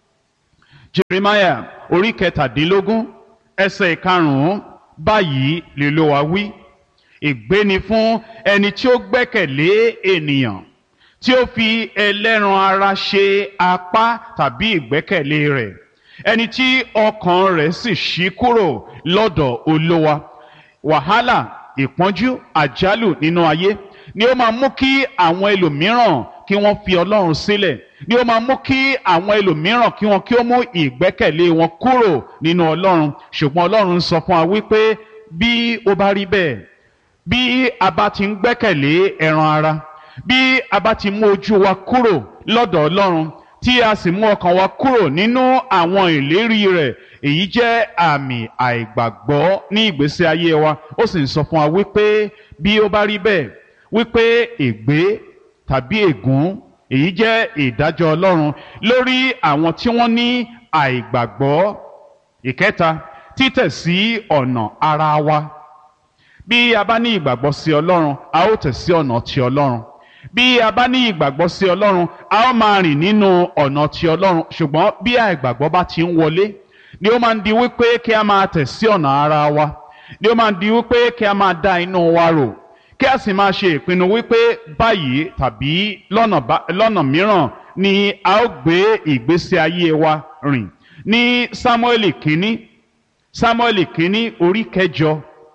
Jeremiah orí kẹtàdínlógún ẹsẹ̀ ìkarùn-ún báyìí lè ló wa wí ègbé ni fún ẹni tí ó gbẹ́kẹ̀lé ènìyàn tí ó fi ẹlẹ́ran ara ṣe apá tàbí ìgbẹ́kẹ̀lé rẹ̀ ẹni tí ọkàn rẹ̀ sì ṣí kúrò lọ́dọ̀ olówa wàhálà ìpọ́njú àjálù nínú ayé ni ó máa mú kí àwọn ẹlòmíràn kí wọ́n fi ọlọ́run sílẹ̀ ni ó máa mú kí àwọn ẹlòmíràn kí wọ́n kí ó mú ìgbẹ́kẹ̀lé wọn kúrò nínú ọlọ́run ṣùgbọ́n ọlọ́run ń sọ fún wa wípé bí ó bá rí bẹ́ẹ̀ bí a bá ti ń gbẹ́kẹ̀lé ẹran ara bí a bá ti mú ojú wa kúrò lọ́dọ̀ ọlọ́run tí a sì mú ọkàn wa kúrò nínú àwọn ìlérí rẹ̀ èyí jẹ́ àmì àìgbàgbọ́ ní ìgbésí ayé wa ó sì ń sọ fún wa wípé bí ó bá rí bẹ́ẹ̀ wípé ègbé tàbí ègún èyí jẹ́ ìdájọ́ ọlọ́run lórí àwọn tí wọ́n ní àìgbàgbọ́ ìkẹta títẹ̀ sí ọ̀nà ara wa bí a bá ní ìgbàgbọ́ sí ọlọ́run a ó tẹ̀ sí ọ̀nà ti ọlọ́run bí a bá ní ìgbàgbọ́ sí ọlọ́run a ó máa rìn nínú ọ̀nà ti ọlọ́run ṣùgbọ́n bí àìgbàgbọ́ bá ti ń wọlé ni ó máa ń di wípé kí a máa tẹ̀ sí ọ̀nà ara wa ni ó máa ń di wípé kí a máa dá inú wa rò kí a sì máa ṣe ìpinnu wípé báyìí tàbí lọ́nà mìíràn ni a ó gbé ìgbésí ayé wa rìn ní Sámúẹ́lì kínní Sámúẹ́lì kínní orí kẹjọ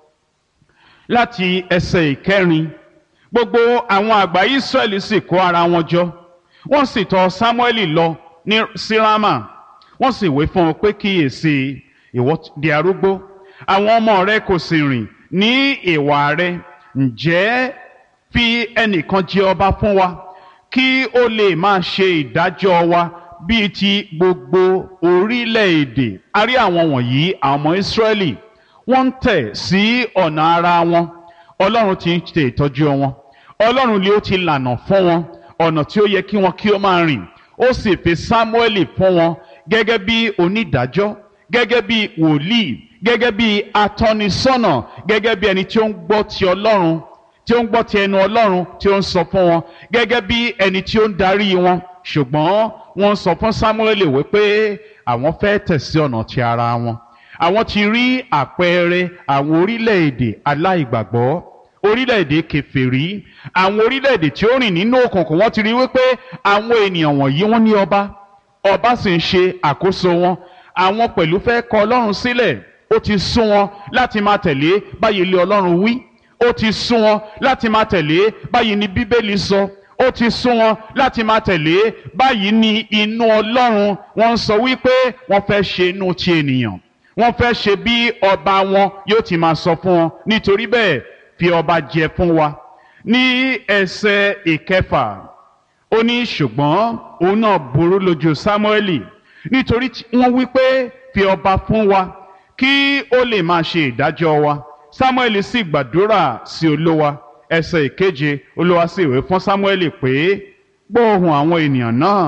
láti ẹsẹ̀ ìkẹrin gbogbo àwọn àgbà Ísírẹ́lì sì kó ara wọn jọ wọ́n sì tọ̀ Sámúẹ́lì lọ ní Sírámà wọ́n sì wé fún un pé kíyèsí ìwọ di arúgbó àwọn ọmọ rẹ kò sì rìn ní ìwà rẹ ǹjẹ́ fi ẹnìkan jẹ ọba fún wa kí ó lè máa ṣe ìdájọ́ wa bíi ti gbogbo orílẹ̀-èdè a rí àwọn wọ̀nyí àwọn ọmọ Ísírẹ́lì wọ́n ń tẹ̀ sí ọ̀nà ara wọn Ọlọ́run ti ń ṣe ìtọ́jú wọn Ọlọ́run ni ó ti lànà fún wọn ọ̀nà tí ó yẹ kí wọn kí ó máa rìn ó sì fi Sámúẹ́lì fún wọn gẹ́gẹ́ bí onídàájọ́ gẹ́gẹ́ bí wòlíì gẹ́gẹ́ bí atọ́nisọ́nà gẹ́gẹ́ bí ẹni tí ó ń gbọ́ ti Ọlọ́run tí ó ń gbọ́ ti ẹnu Ọlọ́run tí ó ń sọ fún wọn gẹ́gẹ́ bí ẹni tí ó ń darí wọn ṣùgbọ́n wọ́n sọ fún Sámúẹ́lì wípé àwọn fẹ́ tẹ̀sí ọ̀nà ti ara wọn àwọn ti rí àpẹẹrẹ àwọn orílẹ̀-èdè aláìgbàgbọ́ orílẹ̀-èdè kèfèrí àwọn orílẹ̀-èdè tí ó rìn nínú òkùnkùn wọ́n ti rí wípé àwọn ènìyàn wọ̀nyí wọ́n ní ọba ọba sì ń ṣe àkóso wọn àwọn pẹ̀lú fẹ́ kọ Ọlọ́run sílẹ̀ ó ti sún wọn láti máa tẹ̀lé báyìí ilé Ọlọ́run wí ó ti sún wọn láti máa tẹ̀lé báyìí ni Bíbélì sọ ó ti sún wọn láti máa tẹ̀lé báyìí ni inú Ọlọ́run wọ́n ń sọ wípé wọ́n fẹ́ ṣe inú ti ènìyàn wọ́n fẹ́ ṣe bí ọba wọn yóò ti máa sọ fún wọn nítorí bẹ́ẹ̀ fi ọba jẹ fún wa ní ẹsẹ̀ ìkẹfà ó ní ṣùgbọ́n òun náà burú lójú Sámúẹ́lì nítorí wọ́n wí pé fi ọba fún wa kí ó lè máa ṣe ìdájọ́ wa Sámúẹ́lì sì gbàdúrà sí Olúwa ẹsẹ̀ ìkeje Olúwa sì wí fún Sámúẹ́lì pé gbọ́ ohùn àwọn ènìyàn náà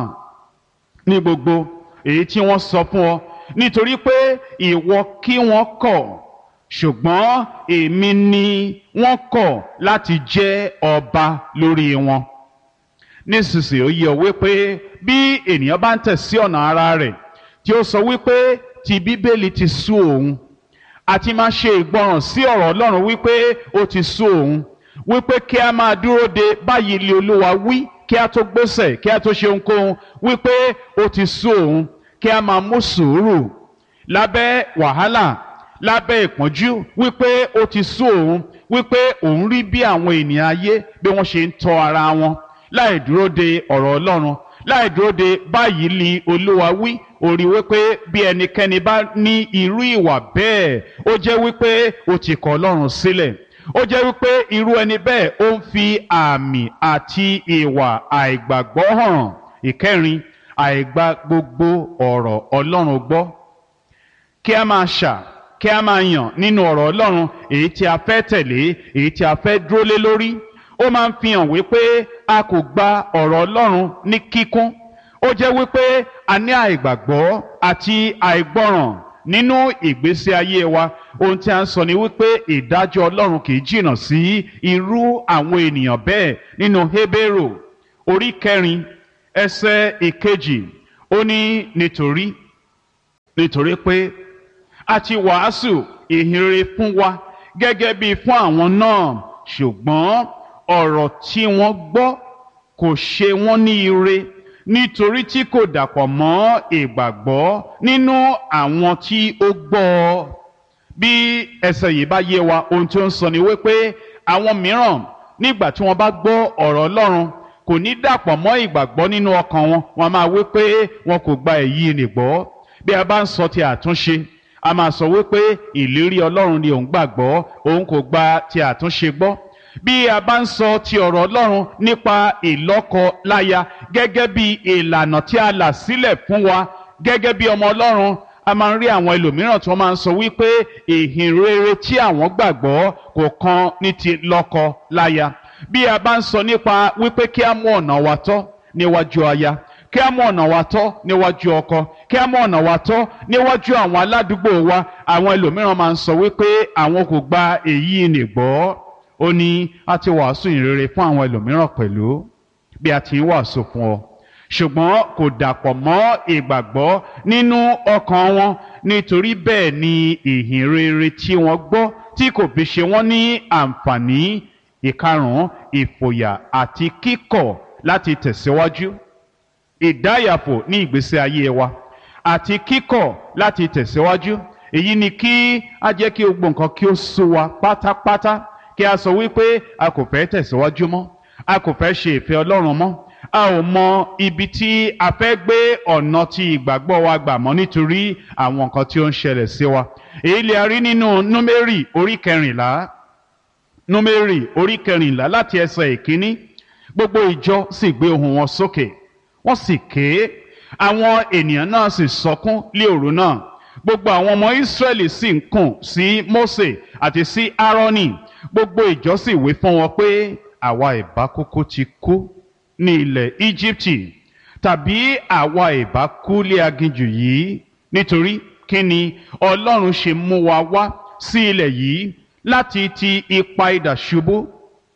ní gbogbo èyí tí wọ́n sọ fún ọ nítorí pé ìwọ kí wọ́n kọ̀ ṣùgbọ́n èmi ni wọ́n kọ̀ láti jẹ́ ọba lórí wọn nísinsìnyí ó yẹ wípé bí ènìyàn bá ń tẹ̀ sí ọ̀nà ara rẹ̀ tí ó sọ wípé ti bíbélì ti sú òun àti máa ṣe ìgbọràn sí ọ̀rọ̀ Ọlọ́run wípé ó ti sú òun wípé kí a máa dúró de báyìí lé Olúwa wí kí a tó gbésẹ̀ kí a tó ṣe ohunkóhun wípé ó ti sú òun kí a máa mú sùúrù lábẹ́ wàhálà lábẹ́ ìpọ́njú wípé ó ti sú òun wípé òun rí bí àwọn ènìyàn ayé bí wọ́n ṣe ń tọ́ ara wọn láì dúró de ọ̀rọ̀ Ọlọ́run láì dúró de báyìí ni Olúwa wí orí wípé bí ẹnikẹ́ni bá ní irú ìwà bẹ́ẹ̀ ó jẹ́ wípé ó ti kọ̀ Ọlọ́run sílẹ̀ ó jẹ́ wípé irú ẹni bẹ́ẹ̀ ó ń fi àmì àti ìwà àìgbàgbọ́ hàn ìkẹrin àìgbà gbogbo ọ̀rọ̀ Ọlọ́run gbọ́ kí a máa ṣà kí a máa yàn nínú ọ̀rọ̀ Ọlọ́run èyí tí a fẹ́ tẹ̀lé èyí tí a fẹ́ dúró lé lórí ó máa ń fi hàn wípé a kò gba ọ̀rọ̀ Ọlọ́run ní kíkún ó jẹ́ wípé a ní àìgbàgbọ́ àti àìgbọ́ràn nínú ìgbésí ayé wa ohun tí a ń sọ ni wípé ìdájọ́ ọlọ́run kì í jìnnà sí irú àwọn ènìyàn bẹ́ẹ̀ nínú Hébérù orí kẹrin ẹsẹ̀ ìkejì ó ní nítorí nítorí pé a ti wàásù ìhìnrere fún wa gẹ́gẹ́ bí fún àwọn náà ṣùgbọ́n ọ̀rọ̀ tí wọ́n gbọ́ kò ṣe wọ́n ní ire nítorí tí kò dàpọ̀ mọ́ ìgbàgbọ́ nínú àwọn tí ó gbọ́ ọ bí ẹsẹ̀ yìí bá yé wa ohun tí ó ń sọ ni wípé àwọn mìíràn nígbà tí wọ́n bá gbọ́ ọ̀rọ̀ Ọlọ́run kò ní dàpọ̀ mọ́ ìgbàgbọ́ nínú ọkàn wọn wọ́n máa wí pé wọn kò gba èyí nìgbọ́ bí a bá ń sọ ti àtúnṣe a máa sọ wípé ìlérí Ọlọ́run ni òun gbàgbọ́ òun kò gba ti àtúnṣe gbọ́ bí a bá ń sọ ti ọ̀rọ̀ Ọlọ́run nípa ìlọ́kọ láya gẹ́gẹ́ bí ìlànà tí a là sílẹ̀ fún wa gẹ́gẹ́ bí ọmọ Ọlọ́run a máa ń rí àwọn ẹlòmíràn tí wọ́n máa ń sọ wípé ìhìn rere tí àwọn gbàgbọ́ kò kan ní ti lọ́kọ láya bí a bá ń sọ nípa wípé kí a mú ọ̀nà wa tọ́ níwájú aya kí a mú ọ̀nà wa tọ́ níwájú ọkọ kí a mú ọ̀nà wa tọ́ níwájú àwọn aládùúgbò wa àwọn ẹlòmíràn máa ń sọ wípé àwọn kò gba èyí nìgbọ́ ó ní a ti wàásù ìrere fún àwọn ẹlòmíràn pẹ̀lú bí a ti ń wàásù fún ọ ṣùgbọ́n kò dàpọ̀ mọ́ ìgbàgbọ́ nínú ọkàn wọn nítorí bẹ́ẹ̀ ni ìhìn rere tí wọ́n gbọ́ tí kò fi ṣe wọ́n ní àǹfààní ìkarùn-ún ìfòyà àti kíkọ̀ láti tẹ̀síwájú ìdáyàfò ní ìgbésí ayé wa àti kíkọ̀ láti tẹ̀síwájú èyí ni kí a jẹ́ kí gbogbo nǹkan kí ó sú wa pátápátá kí a sọ wípé a kò fẹ́ tẹ̀síwájú mọ́ a kò fẹ́ ṣe ìfẹ́ Ọlọ́run mọ́ a ò mọ ibi tí a fẹ́ gbé ọ̀nà tí ìgbàgbọ́ wa gbà mọ́ nítorí àwọn nǹkan tí ó ń ṣẹlẹ̀ sí wa èyí lè a rí nínú númérì orí kẹrìnlá númérì orí kẹrìnlá láti ẹsẹ̀ ìkíní gbogbo ìjọ sì gbé ohùn wọn sókè wọ́n sì ké àwọn ènìyàn náà sì sọkún lé òru náà gbogbo àwọn ọmọ Ísírẹ́lì sì ń kùn sí Mósè àti sí Árónì gbogbo ìjọ sì wí fún wọn pé àwa ìbá kúkú ti kú ní ilẹ̀ Íjíbítì tàbí àwa ìbá kú lé aginjù yìí nítorí kí ni Ọlọ́run ṣe mú wa wá sí ilẹ̀ yìí láti ti ipa idà ṣubú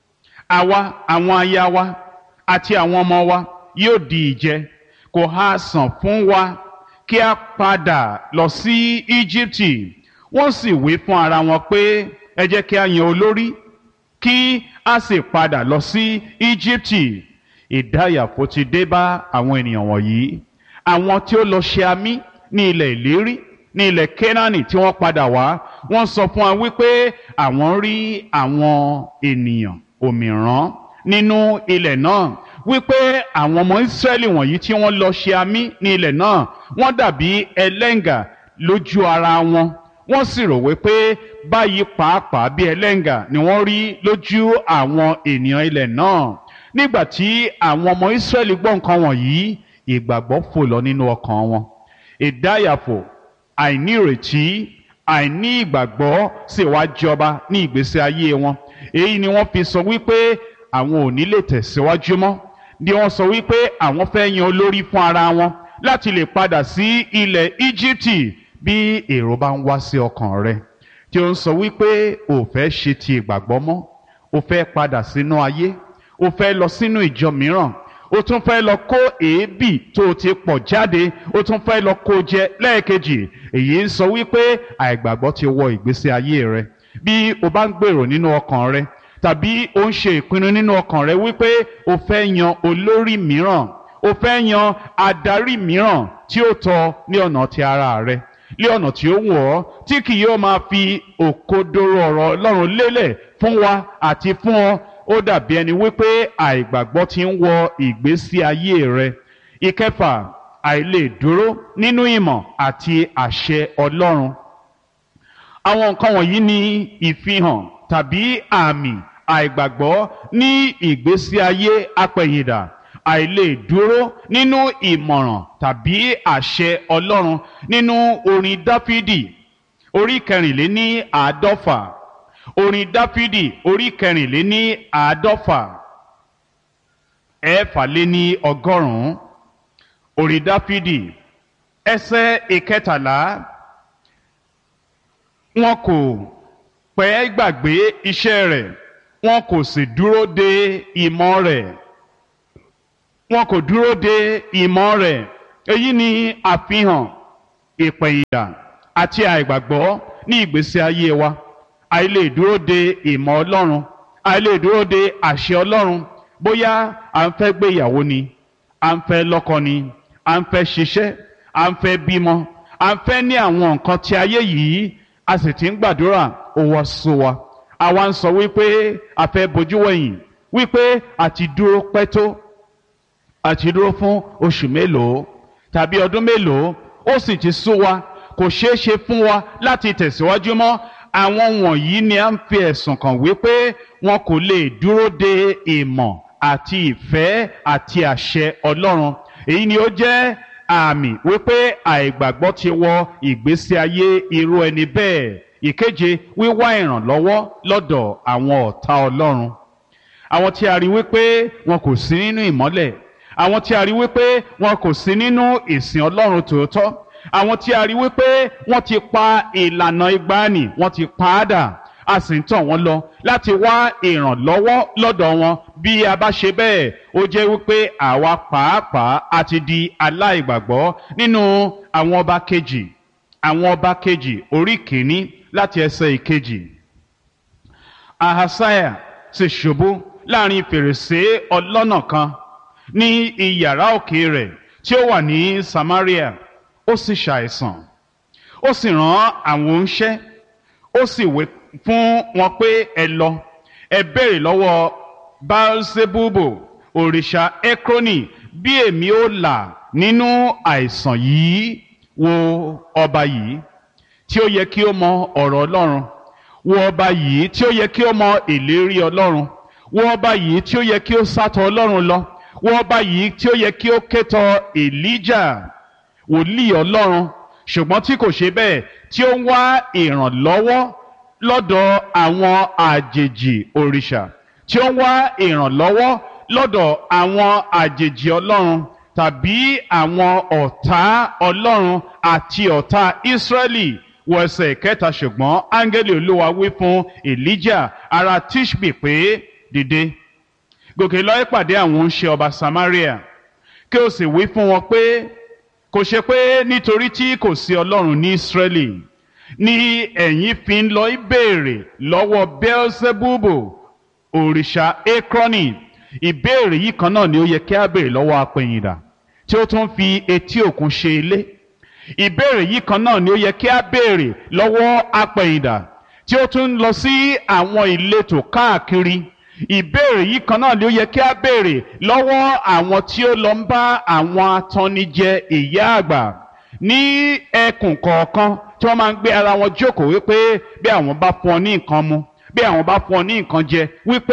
àwa àwọn aya wa àti àwọn ọmọ wa yóò di ìjẹ kò ha sàn fún wa kí a padà lọ sí Íjíbítì wọ́n sì wí fún ara wọn pé ẹ jẹ́ kí a yan olórí kí a sì padà lọ sí Íjíbítì ìdáyàfó ti dé bá àwọn ènìyàn wọ̀nyí àwọn tí ó lọ ṣe amí ní ilẹ̀ ìlérí ní ilẹ̀ Kénáánì tí wọ́n padà wá wọ́n sọ fún wa wípé àwọn rí àwọn ènìyàn òmìrán nínú ilẹ̀ náà wípé àwọn ọmọ Ísírẹ́lì wọ̀nyí tí wọ́n lọ ṣe amí ní ilẹ̀ náà wọ́n dàbí ẹlẹ́ngà lójú ara wọn wọ́n sì rò wípé báyìí pàápàá bí ẹlẹ́ngà ni wọ́n rí lójú àwọn ènìyàn ilẹ̀ náà nígbà tí àwọn ọmọ Ísírẹ́lì gbọ́ nǹkan wọ̀nyí ìgbàgbọ́ fò lọ nínú ọkàn wọn ìdáyàfò àìnírètí àìní ìgbàgbọ́ sì wá jọba ní ìgbésí ayé wọn èyí ni wọ́n fi sọ wípé àwọn ò ní lè tẹ̀síwájú mọ́ ni wọ́n sọ wípé àwọn fẹ́ yan olórí fún ara wọn láti lè padà sí ilẹ̀ Íjíbítì bí èrò bá ń wá sí ọkàn rẹ tí ó ń sọ wípé ò fẹ́ ṣe ti ìgbàgbọ́ mọ́ ò fẹ́ padà sínú ayé o fẹ́ lọ sínú ìjọ mìíràn o tún fẹ́ lọ kó èébì tó o ti pọ̀ jáde o tún fẹ́ lọ kó jẹ lẹ́ẹ̀kejì èyí ń sọ wípé àìgbàgbọ́ ti wọ ìgbésí ayé rẹ bí o bá ń gbèrò nínú ọkàn rẹ tàbí o ń ṣe ìpinnu nínú ọkàn rẹ wípé o fẹ́ yan olórí mìíràn o fẹ́ yan adarí mìíràn tí ó tọ́ ní ọ̀nà ti ara rẹ lé ọ̀nà tí ó wù ọ́ tí kì yóò máa fi òkodoro ọ̀rọ̀ Ọlọ́run lélẹ̀ fún wa àti fún ọ ó dàbí ẹni wípé àìgbàgbọ́ ti ń wọ ìgbésí ayé rẹ ìkẹfà àìlè dúró nínú ìmọ̀ àti àṣẹ Ọlọ́run àwọn nǹkan wọ̀nyí ni ìfihàn tàbí àmì àìgbàgbọ́ ní ìgbésí ayé apẹ̀yìndà àìlè dúró nínú ìmọ̀ràn tàbí àṣẹ Ọlọ́run nínú orin Dáfídì orí kẹrìnléní àádọ́fà orin dáfídì orí kẹrìnléní àádọ́fà ẹ̀ẹ́fàléní ọgọ́rùn-ún orin dáfídì ẹsẹ̀ ìkẹtàlá wọn kò pẹ́ gbàgbé iṣẹ́ rẹ̀ wọn kò sì dúró de ìmọ̀ rẹ̀ wọn kò dúró de ìmọ̀ rẹ̀ èyí ni àfihàn ìpẹ̀yìndà àti àìgbàgbọ́ ní ìgbésí ayé wa àìlè dúró de ìmọ̀ ọlọ́run àìlè dúró de àṣẹ ọlọ́run bóyá à ń fẹ́ gbéyàwó ni à ń fẹ́ lọ́kọ ni à ń fẹ́ ṣiṣẹ́ à ń fẹ́ bímọ à ń fẹ́ ní àwọn nǹkan tí ayé yìí a sì ti ń gbàdúrà ó wá sú wa àwa ń sọ wípé a fẹ́ bojú wẹ̀yìn wípé àti dúró pẹ́ tó àti dúró fún oṣù mélòó tàbí ọdún mélòó ó sì ti sú wa kò ṣeé ṣe fún wa láti tẹ̀síwájú mọ́ àwọn wọ̀nyí ni a ń fi ẹ̀sùn kàn wípé wọn kò lè dúró de ìmọ̀ àti ìfẹ́ àti àṣẹ Ọlọ́run èyí ni ó jẹ́ àmì wípé àìgbàgbọ́ ti wọ ìgbésí ayé irú ẹni bẹ́ẹ̀ ìkeje wíwá ìrànlọ́wọ́ lọ́dọ̀ àwọn ọ̀tá Ọlọ́run àwọn tí a rí wípé wọn kò sí nínú ìmọ́lẹ̀ àwọn tí a rí wípé wọn kò sí nínú ìsìn Ọlọ́run tòótọ́ àwọn tí a rí wípé wọ́n ti pa ìlànà ìgbàanì wọ́n ti pa á dà a sì ń tàn wọ́n lọ láti wá ìrànlọ́wọ́ lọ́dọ̀ wọn bí a bá ṣe bẹ́ẹ̀ ó jẹ́ wípé àwa pàápàá a ti di aláìgbàgbọ́ nínú àwọn ọba kejì àwọn ọba kejì orí kìíní láti ẹsẹ̀ ìkejì ahasaya sì ṣubú láàrin fèrèsé ọlọ́nà kan ní iyàrá òkè rẹ̀ tí ó wà ní Samaria ó sì ṣàìsàn ó sì rán àwọn oníṣẹ́ ó sì wé fún wọn pé ẹ lọ ẹ béèrè lọ́wọ́ Baalsebubo òrìṣà Ekroni bí èmi ó là nínú àìsàn yìí wo ọba yìí tí ó yẹ kí ó mọ ọ̀rọ̀ Ọlọ́run wo ọba yìí tí ó yẹ kí ó mọ ìlérí Ọlọ́run wo ọba yìí tí ó yẹ kí ó sátọ̀ Ọlọ́run lọ wo ọba yìí tí ó yẹ kí ó kétọ̀ Elijah wòlíì ọlọ́run ṣùgbọ́n tí kò ṣe bẹ́ẹ̀ tí ó ń wá ìrànlọ́wọ́ lọ́dọ̀ àwọn àjèjì òrìṣà tí ó ń wá ìrànlọ́wọ́ lọ́dọ̀ àwọn àjèjì ọlọ́run tàbí àwọn ọ̀tá ọlọ́run àti ọ̀tá Ísírẹ́lì wọ ẹsẹ̀ kẹta ṣùgbọ́n áńgẹ́lì olúwa wí fún Èlíjà ará Tíṣbì pé dìde gòkè lọ ìpàdé àwọn oníṣẹ ọba Samaria kí o sì wí fún wọn pé kò ṣe pé nítorí tí kò sí ọlọ́run ní Ísírẹ́lì ni ẹ̀yin fi ń lọ ìbéèrè lọ́wọ́ Beelzebubu òrìṣà Ekroni ìbéèrè yìí kan náà ni ó yẹ kí a béèrè lọ́wọ́ apẹ̀yìndà tí ó tún fi etí òkun ṣe ilé ìbéèrè yìí kan náà ni ó yẹ kí a béèrè lọ́wọ́ apẹ̀yìndà tí ó tún lọ sí àwọn ìletò káàkiri ìbéèrè yìí kan náà ni ó yẹ kí a béèrè lọ́wọ́ àwọn tí ó lọ ń bá àwọn atannijẹ ìyá àgbà ní ẹkùn kọ̀ọ̀kan tí wọ́n máa ń gbé ara wọn jókòó wípé bí àwọn bá fún ọ ní nǹkan mu bí àwọn bá fún ọ ní nǹkan jẹ wípé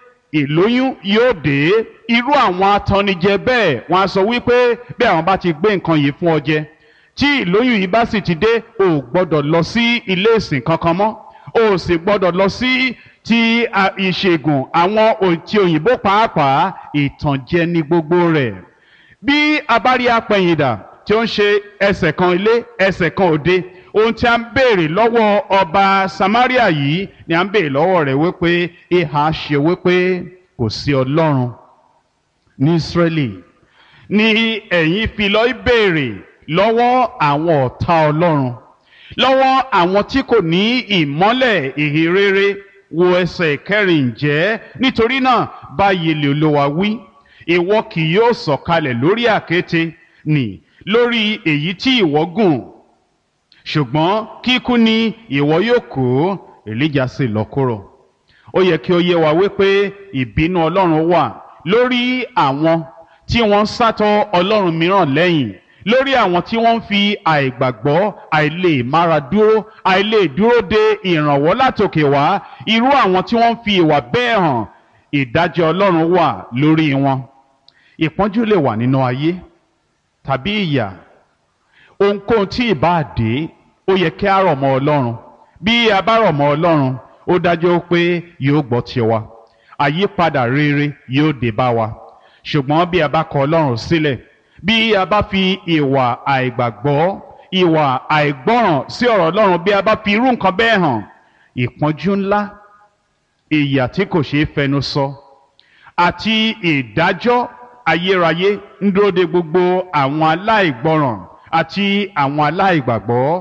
ìlóyún yóò dé irú àwọn atannijẹ bẹ́ẹ̀ wọ́n á sọ wípé bí àwọn bá ti gbé nǹkan yìí fún ọ jẹ tí ìlóyún yìí bá sì ti dé o ò gbọ́dọ̀ lọ sí ilé ìsìn kankan mọ́ o ò sì gbọ́dọ̀ lọ sí ti ìṣègùn àwọn ti òyìnbó pàápàá ìtànjẹ ní gbogbo rẹ̀ bí a bá rí apẹ̀yìndà tí ó ń ṣe ẹsẹ̀ kan ilé ẹsẹ̀ kan òde ohun tí a ń béèrè lọ́wọ́ ọba Samaria yìí ni a ń béèrè lọ́wọ́ rẹ̀ wípé ìhà ṣe wípé kò sí Ọlọ́run ní Ísírẹ́lì ni ẹ̀yin fi lọ béèrè lọ́wọ́ àwọn ọ̀tá Ọlọ́run lọ́wọ́ àwọn tí kò ní ìmọ́lẹ̀ ìhìnrere wo ẹsẹ̀ kẹrin ǹjẹ́ nítorí náà báyìí lè Olúwa wí ìwọ kì yóò sọ̀kalẹ̀ lórí àkéte nì lórí èyí tí ìwọ gùn ṣùgbọ́n kíkú ni ìwọ yóò kó Èlíjà sì lọ kúrò ó yẹ kí ó yé wa wípé ìbínú Ọlọ́run wà lórí àwọn tí wọ́n ń sátọ̀ Ọlọ́run mìíràn lẹ́yìn lórí àwọn tí wọ́n ń fi àìgbàgbọ́ àìlè mára dúró àìlè dúró de ìrànwọ́ látòkè wá irú àwọn tí wọ́n ń fi ìwà bẹ́ẹ̀ hàn ìdájọ́ Ọlọ́run wà lórí wọn ìpọ́njú lè wà nínú ayé tàbí ìyà ohunkóhun tí ìbá dé ó yẹ kí a rọ̀ mọ́ Ọlọ́run bí a bá rọ̀ mọ́ Ọlọ́run ó dájú pé yóò gbọ́ tiwa àyípadà rere yóò dé bá wa ṣùgbọ́n bí a bá kọ̀ Ọlọ́run sílẹ̀ bí a bá fi ìwà àìgbàgbọ́ ìwà àìgbọ́ràn sí ọ̀rọ̀ ọlọ́run bí a bá fi irú nǹkan bẹ́ẹ̀ hàn ìpọ́njú ńlá ìyà tí kò ṣeé fẹnu sọ àti ìdájọ́ ayérayé ń dúró de gbogbo àwọn aláìgbọ́ràn àti àwọn aláìgbàgbọ́